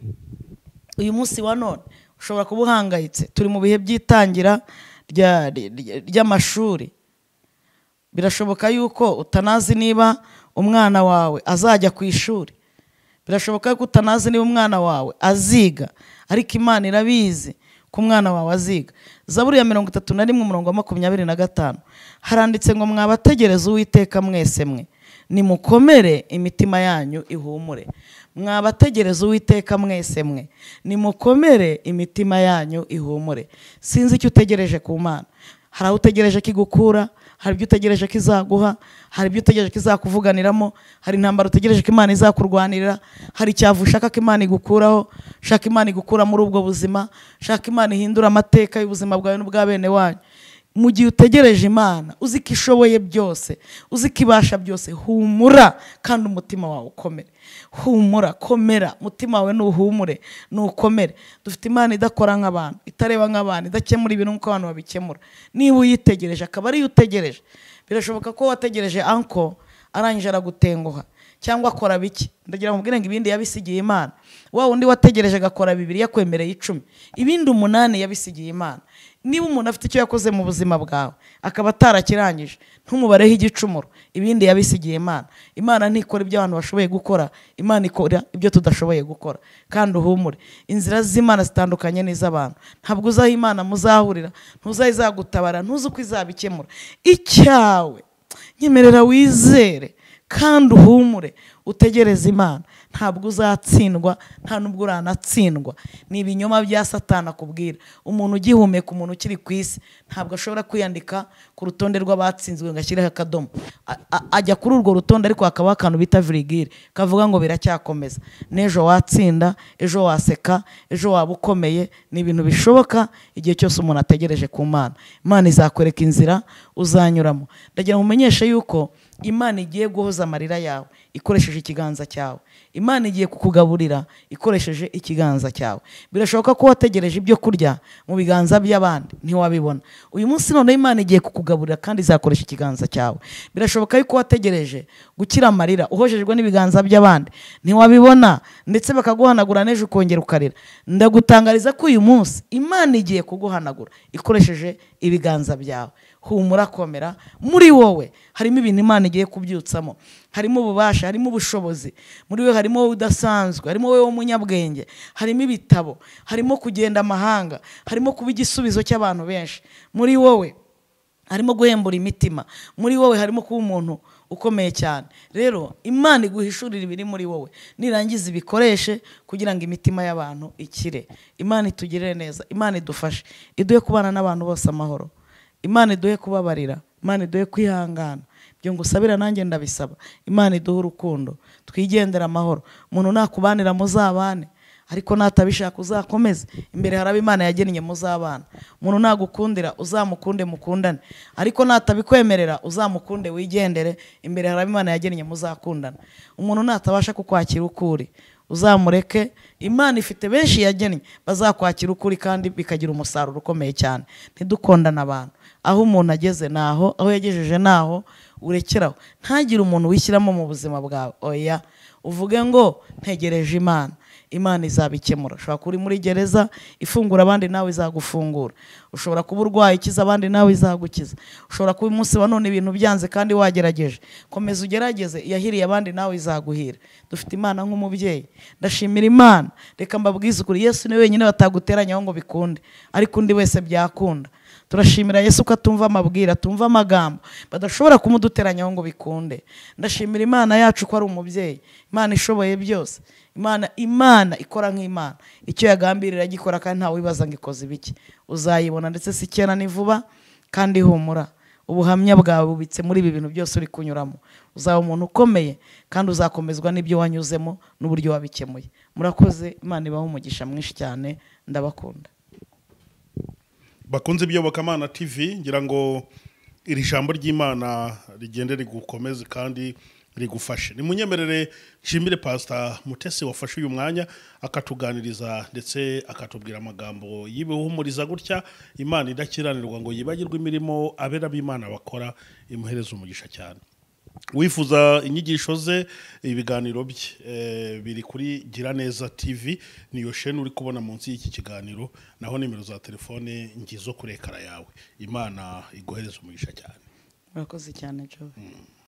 uyu munsi wa none ushobora kuba uhangayitse turi mu bihe by'itangira rya- rya- ry'amashuri birashoboka yuko utanazi niba umwana wawe azajya ku ishuri birashoboka ko utanazi niba umwana wawe aziga ariko imana irabizi ko umwana wawe aziga zaburi ya mirongo itatu na rimwe umurongo wa makumyabiri na gatanu haranditse ngo mwabategereze uwiteka mwese mwe nimukomere imitima yanyu ihumure mwabategereze uwiteka mwese mwe nimukomere imitima yanyu ihumure sinzi icyo utegereje ku mana hari aho utegereje ko igukura hari ibyo utegereje ko izaguha hari ibyo utegereje ko izakuvuganiramo hari intambara utegereje ko imana izakurwanirira hari icyavu ushaka ko imana igukuraho shaka imana igukura muri ubwo buzima shaka imana ihindura amateka y'ubuzima bwawe n'ubwa bene wanyu mu gihe utegereje imana uzi ko ishoboye byose uzi ko ibasha byose humura kandi umutima wawe ukomere humura komera umutima wawe nuhumure nukomere dufite imana idakora nk'abantu itareba nk'abantu idakemura ibintu nk'uko abantu babikemura niba uyitegereje akaba ariyo utegereje birashoboka ko wategereje anko arangije aragutenguha cyangwa akora bike ndagira ngo mubwire ngo ibindi yabisigiye imana wa undi wategereje agakora bibiri yakwemereye icumi ibindi umunani yabisigiye imana niba umuntu afite icyo yakoze mu buzima bwawe akaba atarakirangije ntumubareho igicumuro ibindi yabisigiye imana imana ntikora ibyo abantu bashoboye gukora imana ikora ibyo tudashoboye gukora kandi uhumure inzira z'imana zitandukanye n'iz'abantu ntabwo uzi aho imana muzahurira ntuzaho izagutabara ntuzi uko izabikemura icyawe nyemerera wizere kandi uhumure utegereze imana ntabwo uzatsindwa nta n'ubwo uranatsindwa ni ibinyoma bya satana akubwira umuntu ugihumeka umuntu ukiri ku isi ntabwo ashobora kwiyandika ku rutonde rw'abatsinzwe ngo ashyireho akadomo A- a- ajya kuri urwo rutonde ariko hakabaho akantu bita virigire kavuga ngo biracyakomeza n'ejo watsinda ejo waseka ejo waba ukomeye ni ibintu bishoboka igihe cyose umuntu ategereje ku mana imana izakwereka inzira uzanyuramo ndagira ngo umenyeshe yuko imana igiye guhoza amarira yawe ikoresheje ikiganza cyawe imana igiye kukugaburira ikoresheje ikiganza cyawe birashoboka ko wategereje ibyo kurya mu biganza by'abandi ntiwabibona uyu munsi noneho imana igiye kukugaburira kandi izakoresha ikiganza cyawe birashoboka yuko wategereje gukira amarira uhojejwe n'ibiganza by'abandi ntiwabibona ndetse bakaguhanagura n'ejo ukongera ukarira ndagutangariza ko uyu munsi imana igiye kuguhanagura ikoresheje ibiganza byawe humura komera muri wowe harimo ibintu imana igiye kubyutsamo harimo ububasha harimo ubushobozi muri we harimo wowe udasanzwe harimo wowe w'umunyabwenge harimo ibitabo harimo kugenda amahanga harimo kuba igisubizo cy'abantu benshi muri wowe harimo guhembura imitima muri wowe harimo kuba umuntu ukomeye cyane rero imana iguhishurira ibiri muri wowe nirangiza ibikoreshe kugira ngo imitima y'abantu ikire imana itugirire neza imana idufashe iduhe kubana n'abantu bose amahoro imana iduhe kubabarira imana iduhe kwihangana ibyo ngo usabira nanjye ndabisaba imana iduhe urukundo twigendere amahoro umuntu nakubanira muzabane ariko natabishaka uzakomeze imbere haraba imana yagennye muzabana umuntu nagukundira uzamukunde mukundane ariko natabikwemerera uzamukunde wigendere imbere haraba imana yagennye muzakundana umuntu natabasha kukwakira uko uri uzamureke imana ifite benshi yagennye bazakwakira ukuri kandi bikagira umusaruro ukomeye cyane ntidukondane abantu aho umuntu ageze naho aho yagejeje naho urekeraho ntagire umuntu wishyiramo mu buzima bwawe oya uvuge ngo ntegereje imana imana izabikemura ushobora kuba uri muri gereza ifungura abandi nawe izagufungura ushobora kuba urwaye ikiza abandi nawe izagukiza ushobora kuba umunsi wa none ibintu byanze kandi wagerageje komeza ugerageze iyahiriye abandi nawe izaguhira dufite imana nk'umubyeyi ndashimira imana reka mbabwize ukuri yesu ni we wenyine bataguteranyaho ngo bikunde ariko undi wese byakunda turashimira yesu ko atumva amabwira atumva amagambo badashobora kumuduteranyaho ngo bikunde ndashimira imana yacu ko ari umubyeyi imana ishoboye byose imana imana ikora nk'imana icyo yagambirira agikora kandi ntawe wibaza ngo ikoze ibiki uzayibona ndetse si kera ni vuba kandi humura ubuhamya bwawe bubitse muri ibi bintu byose uri kunyuramo uzaba umuntu ukomeye kandi uzakomezwa n'ibyo wanyuzemo n'uburyo wabikemuye murakoze imana ibaho umugisha mwinshi cyane ndabakunda bakunze iby'Iyobokamana tv ngira ngo iri jambo ry'imana rigende rigukomeze kandi rigufashe nimunyemerere nshimire pasita mutesi wafashe uyu mwanya akatuganiriza ndetse akatubwira amagambo yibiwuhumuriza gutya imana idakiranirwa ngo yibagirwe imirimo abera b'imana bakora imuhereza umugisha cyane wifuza inyigisho ze ibiganiro bye eh, biri kuri giraneza tv niyo sheni uri kubona munsi y'iki kiganiro naho nimero za telefone ngizo kuri ekara yawe imana iguhereza umugisha cyane murakoze cyane joe